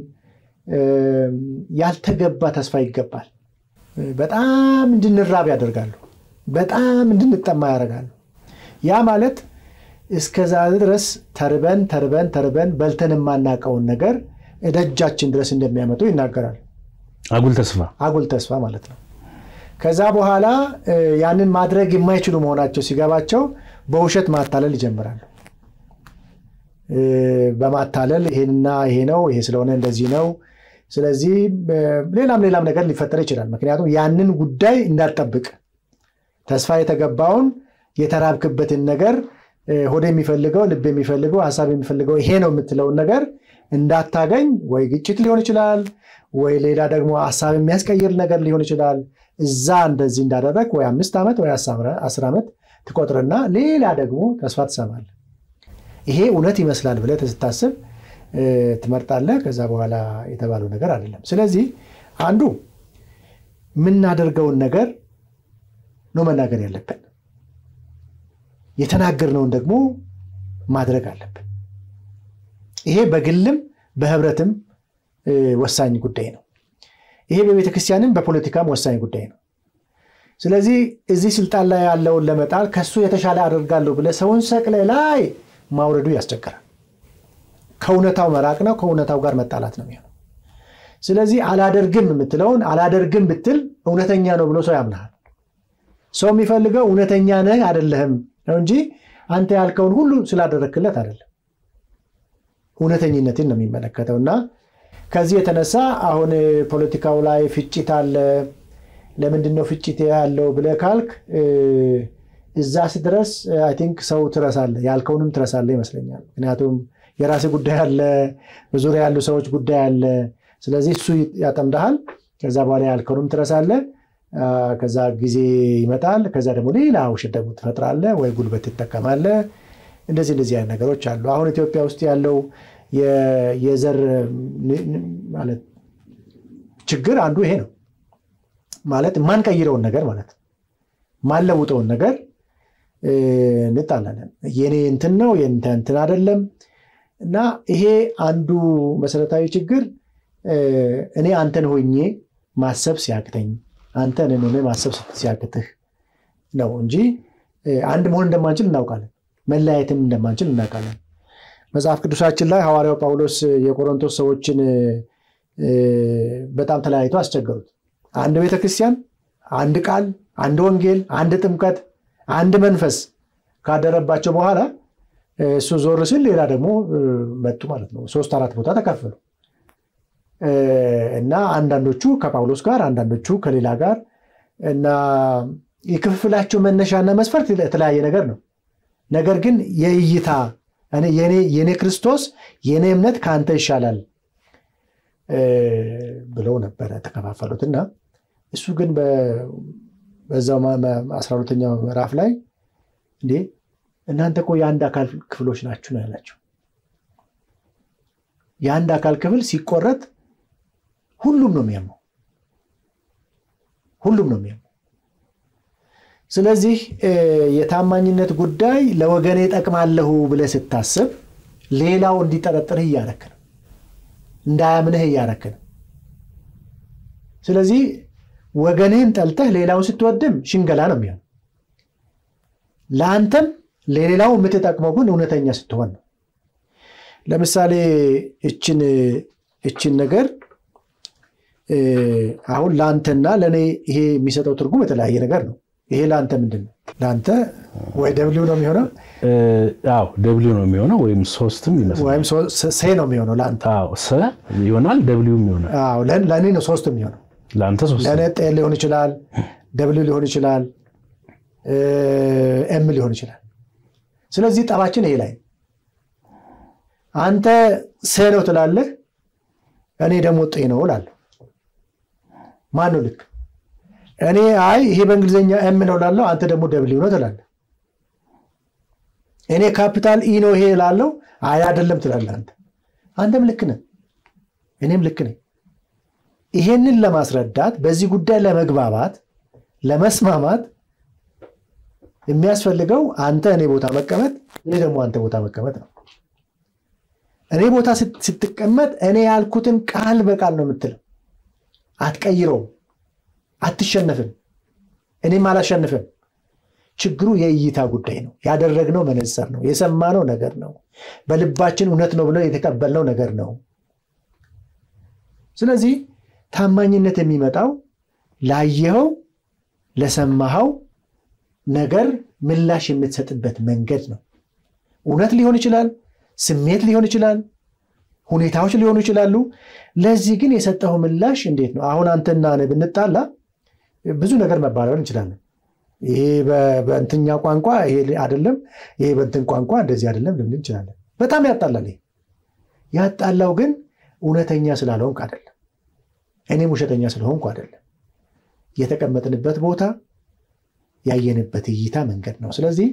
ያልተገባ ተስፋ ይገባል። በጣም እንድንራብ ያደርጋሉ። በጣም እንድንጠማ ያደርጋሉ። ያ ማለት እስከዛ ድረስ ተርበን ተርበን ተርበን በልተን የማናውቀውን ነገር ደጃችን ድረስ እንደሚያመጡ ይናገራል። አጉል ተስፋ አጉል ተስፋ ማለት ነው። ከዛ በኋላ ያንን ማድረግ የማይችሉ መሆናቸው ሲገባቸው በውሸት ማታለል ይጀምራሉ። በማታለል ይሄንና ይሄ ነው፣ ይሄ ስለሆነ እንደዚህ ነው። ስለዚህ ሌላም ሌላም ነገር ሊፈጠር ይችላል። ምክንያቱም ያንን ጉዳይ እንዳትጠብቅ ተስፋ የተገባውን የተራብክበትን ነገር ሆድ የሚፈልገው ልብ የሚፈልገው ሀሳብ የሚፈልገው ይሄ ነው የምትለውን ነገር እንዳታገኝ ወይ ግጭት ሊሆን ይችላል፣ ወይ ሌላ ደግሞ ሀሳብ የሚያስቀይር ነገር ሊሆን ይችላል። እዛ እንደዚህ እንዳደረግ ወይ አምስት ዓመት ወይ አስር ዓመት ትቆጥርና ሌላ ደግሞ ተስፋ ትሰማለህ። ይሄ እውነት ይመስላል ብለህ ስታስብ ትመርጣለህ። ከዛ በኋላ የተባለው ነገር አይደለም። ስለዚህ አንዱ የምናደርገውን ነገር ነው መናገር ያለብን። የተናገርነውን ደግሞ ማድረግ አለብን። ይሄ በግልም በህብረትም ወሳኝ ጉዳይ ነው። ይሄ በቤተክርስቲያንም በፖለቲካም ወሳኝ ጉዳይ ነው። ስለዚህ እዚህ ስልጣን ላይ ያለውን ለመጣል ከሱ የተሻለ አደርጋለሁ ብለህ ሰውን ሰቅለህ ላይ ማውረዱ ያስቸግራል። ከእውነታው መራቅ ነው። ከእውነታው ጋር መጣላት ነው የሚሆነው። ስለዚህ አላደርግም የምትለውን አላደርግም ብትል እውነተኛ ነው ብሎ ሰው ያምናል። ሰው የሚፈልገው እውነተኛ ነህ አይደለህም ነው እንጂ አንተ ያልከውን ሁሉ ስላደረክለት አይደለም። እውነተኝነትን ነው የሚመለከተው እና ከዚህ የተነሳ አሁን ፖለቲካው ላይ ፍጭት አለ። ለምንድን ነው ፍጭት ያለው ብለህ ካልክ እዛ ስድረስ አይ ቲንክ ሰው ትረሳለህ፣ ያልከውንም ትረሳለህ ይመስለኛል። ምክንያቱም የራስህ ጉዳይ አለ፣ በዙሪያ ያሉ ሰዎች ጉዳይ አለ። ስለዚህ እሱ ያጠምድሃል። ከዛ በኋላ ያልከውንም ትረሳለህ። ከዛ ጊዜ ይመጣል። ከዛ ደግሞ ሌላ ውሸት ደግሞ ትፈጥራለህ ወይ ጉልበት ትጠቀማለህ። እንደዚህ እንደዚህ አይነት ነገሮች አሉ። አሁን ኢትዮጵያ ውስጥ ያለው የዘር ማለት ችግር አንዱ ይሄ ነው። ማለት የማንቀይረውን ነገር ማለት ማንለውጠውን ነገር እንጣላለን። የኔ እንትን ነው የእንተ እንትን አይደለም። እና ይሄ አንዱ መሰረታዊ ችግር እኔ አንተን ሆኜ ማሰብ ሲያቅተኝ አንተን ሆኜ ማሰብ ሲያቅትህ ነው እንጂ አንድ መሆን እንደማንችል እናውቃለን። መለያየትም እንደማንችል እናውቃለን። መጽሐፍ ቅዱሳችን ላይ ሐዋርያው ጳውሎስ የቆሮንቶስ ሰዎችን በጣም ተለያይቶ አስቸገሩት። አንድ ቤተክርስቲያን፣ አንድ ቃል፣ አንድ ወንጌል፣ አንድ ጥምቀት፣ አንድ መንፈስ ካደረባቸው በኋላ እሱ ዞር ሲል ሌላ ደግሞ መጡ ማለት ነው። ሶስት አራት ቦታ ተካፈሉ እና አንዳንዶቹ ከጳውሎስ ጋር፣ አንዳንዶቹ ከሌላ ጋር እና የክፍፍላቸው መነሻና መስፈርት የተለያየ ነገር ነው። ነገር ግን የእይታ የኔ ክርስቶስ የኔ እምነት ከአንተ ይሻላል ብለው ነበረ ተከፋፈሉት እና እሱ ግን በዛው አስራ ሁለተኛው ምዕራፍ ላይ እንዴ እናንተ እኮ የአንድ አካል ክፍሎች ናችሁ ነው ያላቸው። የአንድ አካል ክፍል ሲቆረጥ ሁሉም ነው የሚያመው፣ ሁሉም ነው የሚያመው። ስለዚህ የታማኝነት ጉዳይ ለወገኔ ጠቅማለሁ ብለህ ስታስብ ሌላው እንዲጠረጥርህ እያረክ ነው፣ እንዳያምንህ እያረክ ነው። ስለዚህ ወገንህን ጠልተህ ሌላውን ስትወድም ሽንገላ ነው የሚሆን። ለአንተም ለሌላው የምትጠቅመው ግን እውነተኛ ስትሆን ነው። ለምሳሌ እችን እችን ነገር አሁን ለአንተና ለእኔ ይሄ የሚሰጠው ትርጉም የተለያየ ነገር ነው። ይሄ ለአንተ ምንድን ነው? ለአንተ ወይ ደብሊው ነው የሚሆነው? አዎ ደብሊው ነው የሚሆነው፣ ወይም ሶስትም ይመስላል። ወይም ሴ ነው የሚሆነው ለአንተ። አዎ ሰ ይሆናል፣ ደብሊውም ይሆናል። አዎ ለእኔ ነው ሶስት የሚሆነው። ለአንተ ሶስት ለእኔ ጤ ሊሆን ይችላል፣ ደብሊው ሊሆን ይችላል፣ ኤም ሊሆን ይችላል። ስለዚህ ጠባችን ይሄ ላይ አንተ ሴ ነው ትላለህ፣ እኔ ደግሞ ጤ ነው እላለሁ። ማን ነው ልክ? እኔ አይ ይሄ በእንግሊዝኛ ኤም ነው እላለሁ፣ አንተ ደግሞ ደብሊው ነው ትላለህ። እኔ ካፒታል ኢ ነው ይሄ እላለሁ፣ አይ አይደለም ትላለህ አንተ። አንተም ልክ ነህ፣ እኔም ልክ ነኝ። ይሄንን ለማስረዳት በዚህ ጉዳይ ለመግባባት ለመስማማት የሚያስፈልገው አንተ እኔ ቦታ መቀመጥ፣ እኔ ደግሞ አንተ ቦታ መቀመጥ ነው። እኔ ቦታ ስትቀመጥ እኔ ያልኩትን ቃል በቃል ነው የምትለው፣ አትቀይረውም፣ አትሸነፍም፣ እኔም አላሸንፍም። ችግሩ የእይታ ጉዳይ ነው። ያደረግነው መነጽር ነው፣ የሰማነው ነገር ነው፣ በልባችን እውነት ነው ብለው የተቀበልነው ነገር ነው። ስለዚህ ታማኝነት የሚመጣው ላየኸው ለሰማኸው ነገር ምላሽ የምትሰጥበት መንገድ ነው። እውነት ሊሆን ይችላል፣ ስሜት ሊሆን ይችላል፣ ሁኔታዎች ሊሆኑ ይችላሉ። ለዚህ ግን የሰጠው ምላሽ እንዴት ነው? አሁን አንተና እኔ ብንጣላ ብዙ ነገር መባረር እንችላለን። ይሄ በእንትኛ ቋንቋ ይሄ አይደለም፣ ይሄ በእንትን ቋንቋ እንደዚህ አይደለም ልንል እንችላለን። በጣም ያጣላል። ይሄ ያጣላው ግን እውነተኛ ስላልሆንክ አይደለም፣ እኔም ውሸተኛ ስለሆንኩ አይደለም። የተቀመጥንበት ቦታ ያየንበት እይታ መንገድ ነው። ስለዚህ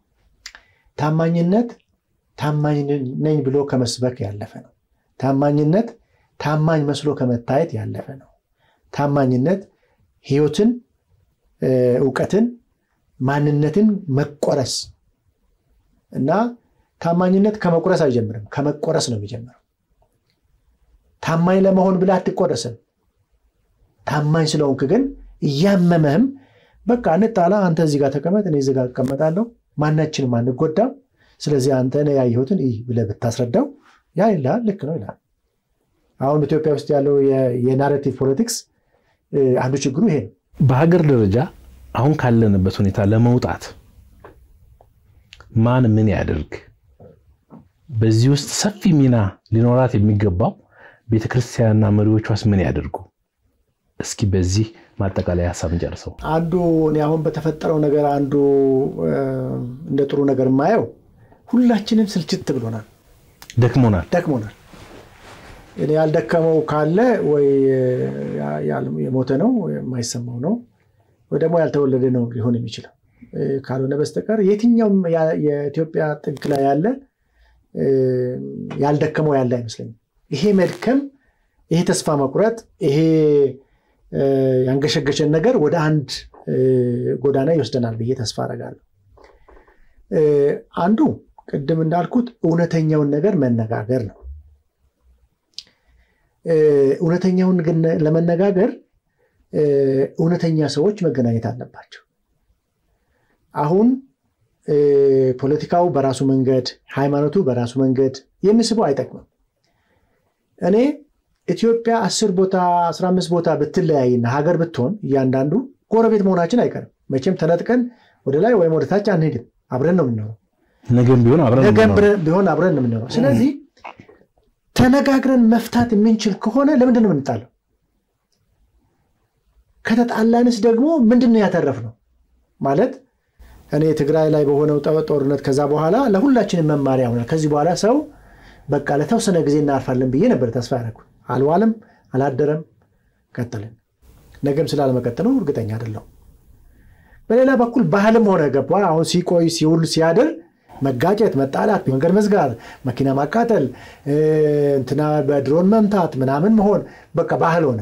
ታማኝነት ታማኝ ነኝ ብሎ ከመስበክ ያለፈ ነው። ታማኝነት ታማኝ መስሎ ከመታየት ያለፈ ነው። ታማኝነት ሕይወትን፣ እውቀትን፣ ማንነትን መቆረስ እና ታማኝነት ከመቁረስ አይጀምርም፣ ከመቆረስ ነው የሚጀምረው። ታማኝ ለመሆን ብለህ አትቆረስም። ታማኝ ስለሆንክ ግን እያመመህም በቃ እንጣላ፣ አንተ እዚህ ጋር ተቀመጥ፣ እኔ እዚህ ጋር እቀመጣለሁ፣ ማናችንም አንጎዳም። ስለዚህ አንተ ያየሁትን ይህ ብለህ ብታስረዳው ያ ይልሃል፣ ልክ ነው ይልሃል። አሁን ኢትዮጵያ ውስጥ ያለው የናሬቲቭ ፖለቲክስ አንዱ ችግሩ ይሄ ነው። በሀገር ደረጃ አሁን ካለንበት ሁኔታ ለመውጣት ማን ምን ያደርግ? በዚህ ውስጥ ሰፊ ሚና ሊኖራት የሚገባው ቤተክርስቲያንና መሪዎቿስ ምን ያደርጉ? እስኪ በዚህ ማጠቃለያ ሀሳብ እንጨርሰው። አንዱ እኔ አሁን በተፈጠረው ነገር አንዱ እንደ ጥሩ ነገር የማየው ሁላችንም ስልችት ብሎናል፣ ደክሞናል ደክሞናል። እኔ ያልደከመው ካለ ወይ የሞተ ነው የማይሰማው ነው ወይ ደግሞ ያልተወለደ ነው ሊሆን የሚችለው። ካልሆነ በስተቀር የትኛውም የኢትዮጵያ ጥግ ላይ ያለ ያልደከመው ያለ አይመስለኝም። ይሄ መድከም፣ ይሄ ተስፋ መቁረጥ፣ ይሄ ያንገሸገሸን ነገር ወደ አንድ ጎዳና ይወስደናል ብዬ ተስፋ አደርጋለሁ። አንዱ ቅድም እንዳልኩት እውነተኛውን ነገር መነጋገር ነው። እውነተኛውን ግን ለመነጋገር እውነተኛ ሰዎች መገናኘት አለባቸው። አሁን ፖለቲካው በራሱ መንገድ፣ ሃይማኖቱ በራሱ መንገድ የሚስበው አይጠቅምም። እኔ ኢትዮጵያ አስር ቦታ አስራ አምስት ቦታ ብትለያይና ሀገር ብትሆን እያንዳንዱ ጎረቤት መሆናችን አይቀርም። መቼም ተነጥቀን ወደ ላይ ወይም ወደ ታች አንሄድም። አብረን ነው የምንኖረው። ነገም ቢሆን አብረን ነገም ቢሆን አብረን ነው የምንኖረው። ስለዚህ ተነጋግረን መፍታት የምንችል ከሆነ ለምንድን ነው የምንጣለው? ከተጣላንስ ደግሞ ምንድን ነው ያተረፍነው? ማለት እኔ ትግራይ ላይ በሆነው ጦርነት ከዛ በኋላ ለሁላችንም መማሪያ ሆናል። ከዚህ በኋላ ሰው በቃ ለተወሰነ ጊዜ እናርፋለን ብዬ ነበር ተስፋ ያደረኩት። አልዋለም፣ አላደረም፣ ቀጥልን። ነገም ስላለመቀጠሉ እርግጠኛ አይደለሁም። በሌላ በኩል ባህልም ሆነ ገባ አሁን ሲቆይ ሲውል ሲያድር መጋጨት፣ መጣላት፣ መንገድ መዝጋት፣ መኪና ማቃጠል፣ እንትና በድሮን መምታት ምናምን መሆን በቃ ባህል ሆነ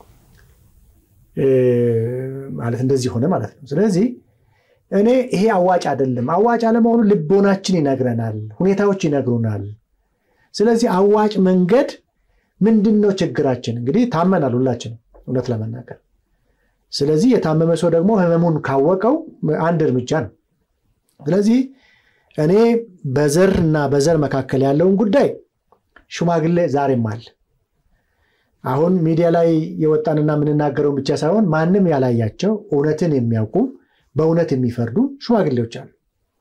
ማለት እንደዚህ ሆነ ማለት ነው። ስለዚህ እኔ ይሄ አዋጭ አይደለም። አዋጭ አለመሆኑ ልቦናችን ይነግረናል፣ ሁኔታዎች ይነግሩናል። ስለዚህ አዋጭ መንገድ ምንድን ነው? ችግራችን እንግዲህ ታመናል ሁላችንም እውነት ለመናገር ስለዚህ የታመመ ሰው ደግሞ ህመሙን ካወቀው አንድ እርምጃ ነው። ስለዚህ እኔ በዘር እና በዘር መካከል ያለውን ጉዳይ ሽማግሌ ዛሬም አለ። አሁን ሚዲያ ላይ የወጣንና የምንናገረውን ብቻ ሳይሆን ማንም ያላያቸው እውነትን የሚያውቁ በእውነት የሚፈርዱ ሽማግሌዎች አሉ፣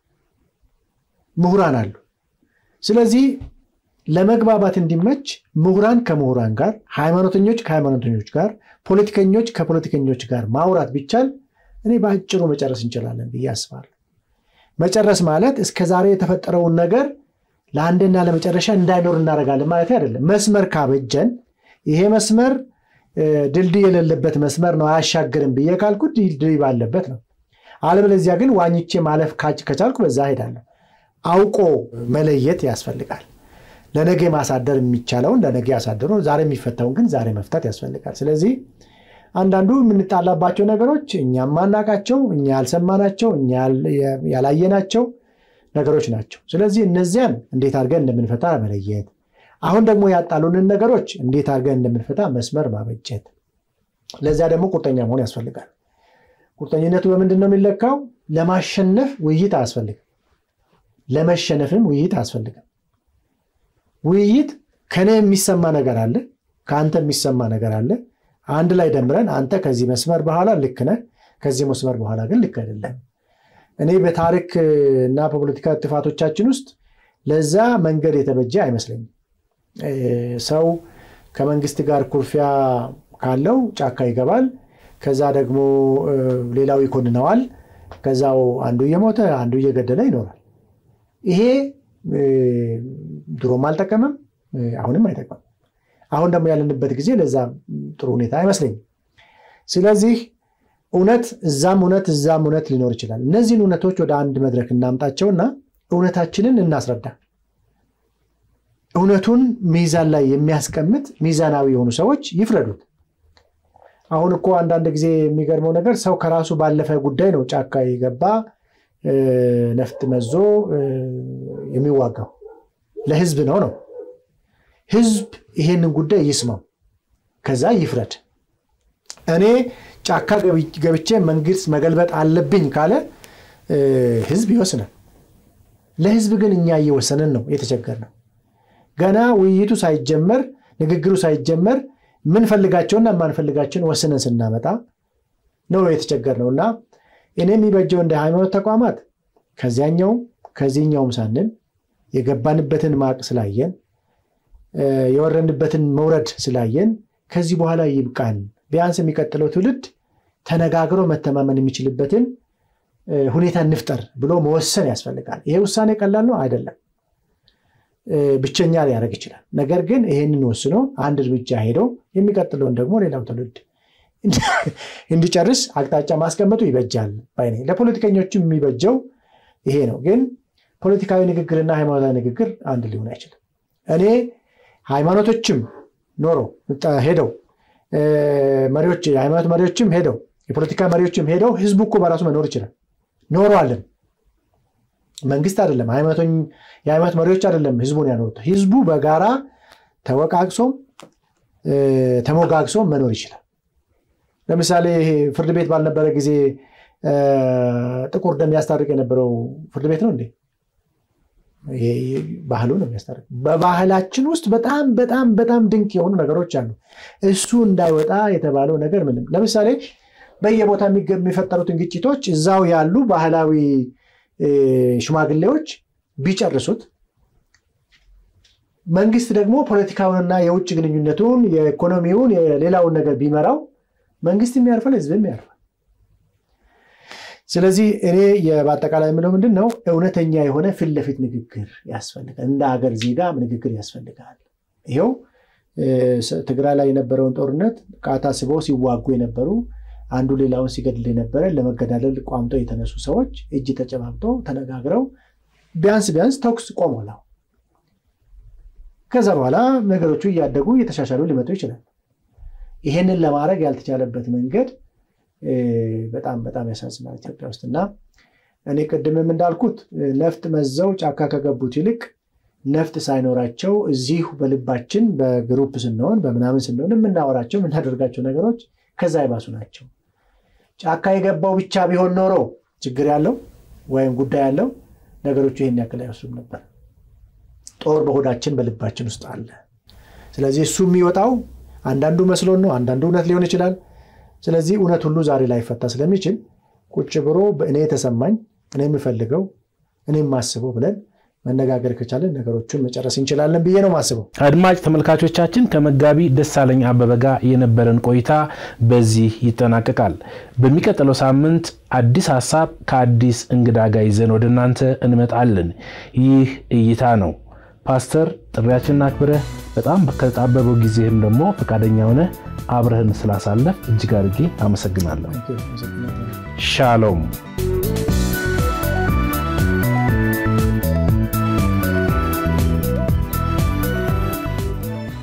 ምሁራን አሉ። ስለዚህ ለመግባባት እንዲመች ምሁራን ከምሁራን ጋር፣ ሃይማኖተኞች ከሃይማኖተኞች ጋር፣ ፖለቲከኞች ከፖለቲከኞች ጋር ማውራት ቢቻል እኔ በአጭሩ መጨረስ እንችላለን ብዬ አስባለሁ። መጨረስ ማለት እስከ ዛሬ የተፈጠረውን ነገር ለአንድና ለመጨረሻ እንዳይኖር እናደርጋለን ማለት አይደለም። መስመር ካበጀን ይሄ መስመር ድልድይ የሌለበት መስመር ነው አያሻግርም ብዬ ካልኩት ድልድይ ባለበት ነው። አለበለዚያ ግን ዋኝቼ ማለፍ ከቻልኩ በዛ ሄዳለሁ። አውቆ መለየት ያስፈልጋል። ለነገ ማሳደር የሚቻለውን ለነገ ያሳደሩ፣ ዛሬ የሚፈታውን ግን ዛሬ መፍታት ያስፈልጋል። ስለዚህ አንዳንዱ የምንጣላባቸው ነገሮች እኛ ማናቃቸው፣ እኛ ያልሰማናቸው፣ እኛ ያላየናቸው ነገሮች ናቸው። ስለዚህ እነዚያን እንዴት አድርገን እንደምንፈታ መለየት፣ አሁን ደግሞ ያጣሉንን ነገሮች እንዴት አድርገን እንደምንፈታ መስመር ማበጀት፣ ለዚያ ደግሞ ቁርጠኛ መሆን ያስፈልጋል። ቁርጠኝነቱ በምንድን ነው የሚለካው? ለማሸነፍ ውይይት አያስፈልግም፣ ለመሸነፍም ውይይት አያስፈልግም። ውይይት ከኔ የሚሰማ ነገር አለ፣ ከአንተ የሚሰማ ነገር አለ። አንድ ላይ ደምረን አንተ ከዚህ መስመር በኋላ ልክ ነህ፣ ከዚህ መስመር በኋላ ግን ልክ አይደለም። እኔ በታሪክ እና በፖለቲካ ጥፋቶቻችን ውስጥ ለዛ መንገድ የተበጀ አይመስለኝም። ሰው ከመንግስት ጋር ኩርፊያ ካለው ጫካ ይገባል። ከዛ ደግሞ ሌላው ይኮንነዋል። ከዛው አንዱ እየሞተ አንዱ እየገደለ ይኖራል። ይሄ ድሮም አልጠቀምም፣ አሁንም አይጠቅምም። አሁን ደግሞ ያለንበት ጊዜ ለዛ ጥሩ ሁኔታ አይመስለኝም። ስለዚህ እውነት እዛም እውነት እዛም እውነት ሊኖር ይችላል። እነዚህን እውነቶች ወደ አንድ መድረክ እናምጣቸውና እውነታችንን እናስረዳ። እውነቱን ሚዛን ላይ የሚያስቀምጥ ሚዛናዊ የሆኑ ሰዎች ይፍረዱት። አሁን እኮ አንዳንድ ጊዜ የሚገርመው ነገር ሰው ከራሱ ባለፈ ጉዳይ ነው ጫካ የገባ ነፍጥ መዞ የሚዋጋው ለህዝብ ነው ነው ህዝብ ይሄንን ጉዳይ ይስማው፣ ከዛ ይፍረድ። እኔ ጫካ ገብቼ መንግስት መገልበጥ አለብኝ ካለ ህዝብ ይወስናል። ለህዝብ ግን እኛ እየወሰንን ነው የተቸገርነው። ገና ውይይቱ ሳይጀመር ንግግሩ ሳይጀመር ምንፈልጋቸውና የማንፈልጋቸውን ወስነን ስናመጣ ነው የተቸገርነው እና እኔ የሚበጀው እንደ ሃይማኖት ተቋማት ከዚያኛውም ከዚህኛውም ሳንል የገባንበትን ማቅ ስላየን የወረንበትን መውረድ ስላየን ከዚህ በኋላ ይብቃን፣ ቢያንስ የሚቀጥለው ትውልድ ተነጋግሮ መተማመን የሚችልበትን ሁኔታ እንፍጠር ብሎ መወሰን ያስፈልጋል። ይሄ ውሳኔ ቀላል ነው አይደለም፣ ብቸኛ ሊያደርግ ይችላል። ነገር ግን ይሄንን ወስኖ አንድ እርምጃ ሄዶ የሚቀጥለውን ደግሞ ሌላው ትውልድ እንዲጨርስ አቅጣጫ ማስቀመጡ ይበጃል ባይ ነኝ። ለፖለቲከኞችም የሚበጀው ይሄ ነው። ግን ፖለቲካዊ ንግግርና ሃይማኖታዊ ንግግር አንድ ሊሆን አይችልም። እኔ ሃይማኖቶችም ኖሮ ሄደው መሪዎች የሃይማኖት መሪዎችም ሄደው የፖለቲካ መሪዎችም ሄደው ህዝቡ እኮ በራሱ መኖር ይችላል። ኖረዋለን። መንግስት አይደለም የሃይማኖት መሪዎች አይደለም ህዝቡን ያኖሩት። ህዝቡ በጋራ ተወቃቅሶም ተሞጋግሶ መኖር ይችላል። ለምሳሌ ይሄ ፍርድ ቤት ባልነበረ ጊዜ ጥቁር ደም ያስታርቅ የነበረው ፍርድ ቤት ነው እንዴ? ባህሉ ነው የሚያስታርቅ። በባህላችን ውስጥ በጣም በጣም በጣም ድንቅ የሆኑ ነገሮች አሉ። እሱ እንዳይወጣ የተባለው ነገር ምንም ለምሳሌ በየቦታ የሚፈጠሩትን ግጭቶች እዛው ያሉ ባህላዊ ሽማግሌዎች ቢጨርሱት መንግስት ደግሞ ፖለቲካውንና የውጭ ግንኙነቱን የኢኮኖሚውን የሌላውን ነገር ቢመራው መንግስትም ያርፋል፣ ህዝብም ያርፋል። ስለዚህ እኔ በአጠቃላይ የምለው ምንድን ነው እውነተኛ የሆነ ፊት ለፊት ንግግር ያስፈልጋል። እንደ ሀገር ዜጋ ንግግር ያስፈልጋል። ይኸው ትግራይ ላይ የነበረውን ጦርነት ቃታ ስበው ሲዋጉ የነበሩ አንዱ ሌላውን ሲገድል የነበረ ለመገዳደል ቋምጦ የተነሱ ሰዎች እጅ ተጨባብጠው ተነጋግረው ቢያንስ ቢያንስ ተኩስ ቆሟል። ከዛ በኋላ ነገሮቹ እያደጉ እየተሻሻሉ ሊመጡ ይችላል። ይሄንን ለማድረግ ያልተቻለበት መንገድ በጣም በጣም ያሳዝናል ኢትዮጵያ ውስጥ እና እኔ ቅድምም እንዳልኩት ነፍጥ መዘው ጫካ ከገቡት ይልቅ ነፍጥ ሳይኖራቸው እዚሁ በልባችን በግሩፕ ስንሆን በምናምን ስንሆን የምናወራቸው የምናደርጋቸው ነገሮች ከዛ ይባሱ ናቸው። ጫካ የገባው ብቻ ቢሆን ኖሮ ችግር ያለው ወይም ጉዳይ ያለው ነገሮቹ ይህን ያክል አይወስዱም ነበር። ጦር በሆዳችን በልባችን ውስጥ አለ። ስለዚህ እሱ የሚወጣው አንዳንዱ መስሎን ነው፣ አንዳንዱ እውነት ሊሆን ይችላል። ስለዚህ እውነት ሁሉ ዛሬ ላይፈታ ስለሚችል ቁጭ ብሎ እኔ የተሰማኝ እኔ የምፈልገው እኔ የማስበው ብለን መነጋገር ከቻለን ነገሮችን መጨረስ እንችላለን ብዬ ነው ማስበው። አድማጭ ተመልካቾቻችን ከመጋቢ ደሳለኝ አበበ ጋር የነበረን ቆይታ በዚህ ይጠናቀቃል። በሚቀጥለው ሳምንት አዲስ ሀሳብ ከአዲስ እንግዳ ጋር ይዘን ወደ እናንተ እንመጣለን። ይህ እይታ ነው። ፓስተር ጥሪያችንን አክብረህ በጣም ከተጣበበው ጊዜህም ደግሞ ፈቃደኛ ሆነ አብረህን ስላሳለፍ እጅግ አድርጌ አመሰግናለሁ። ሻሎም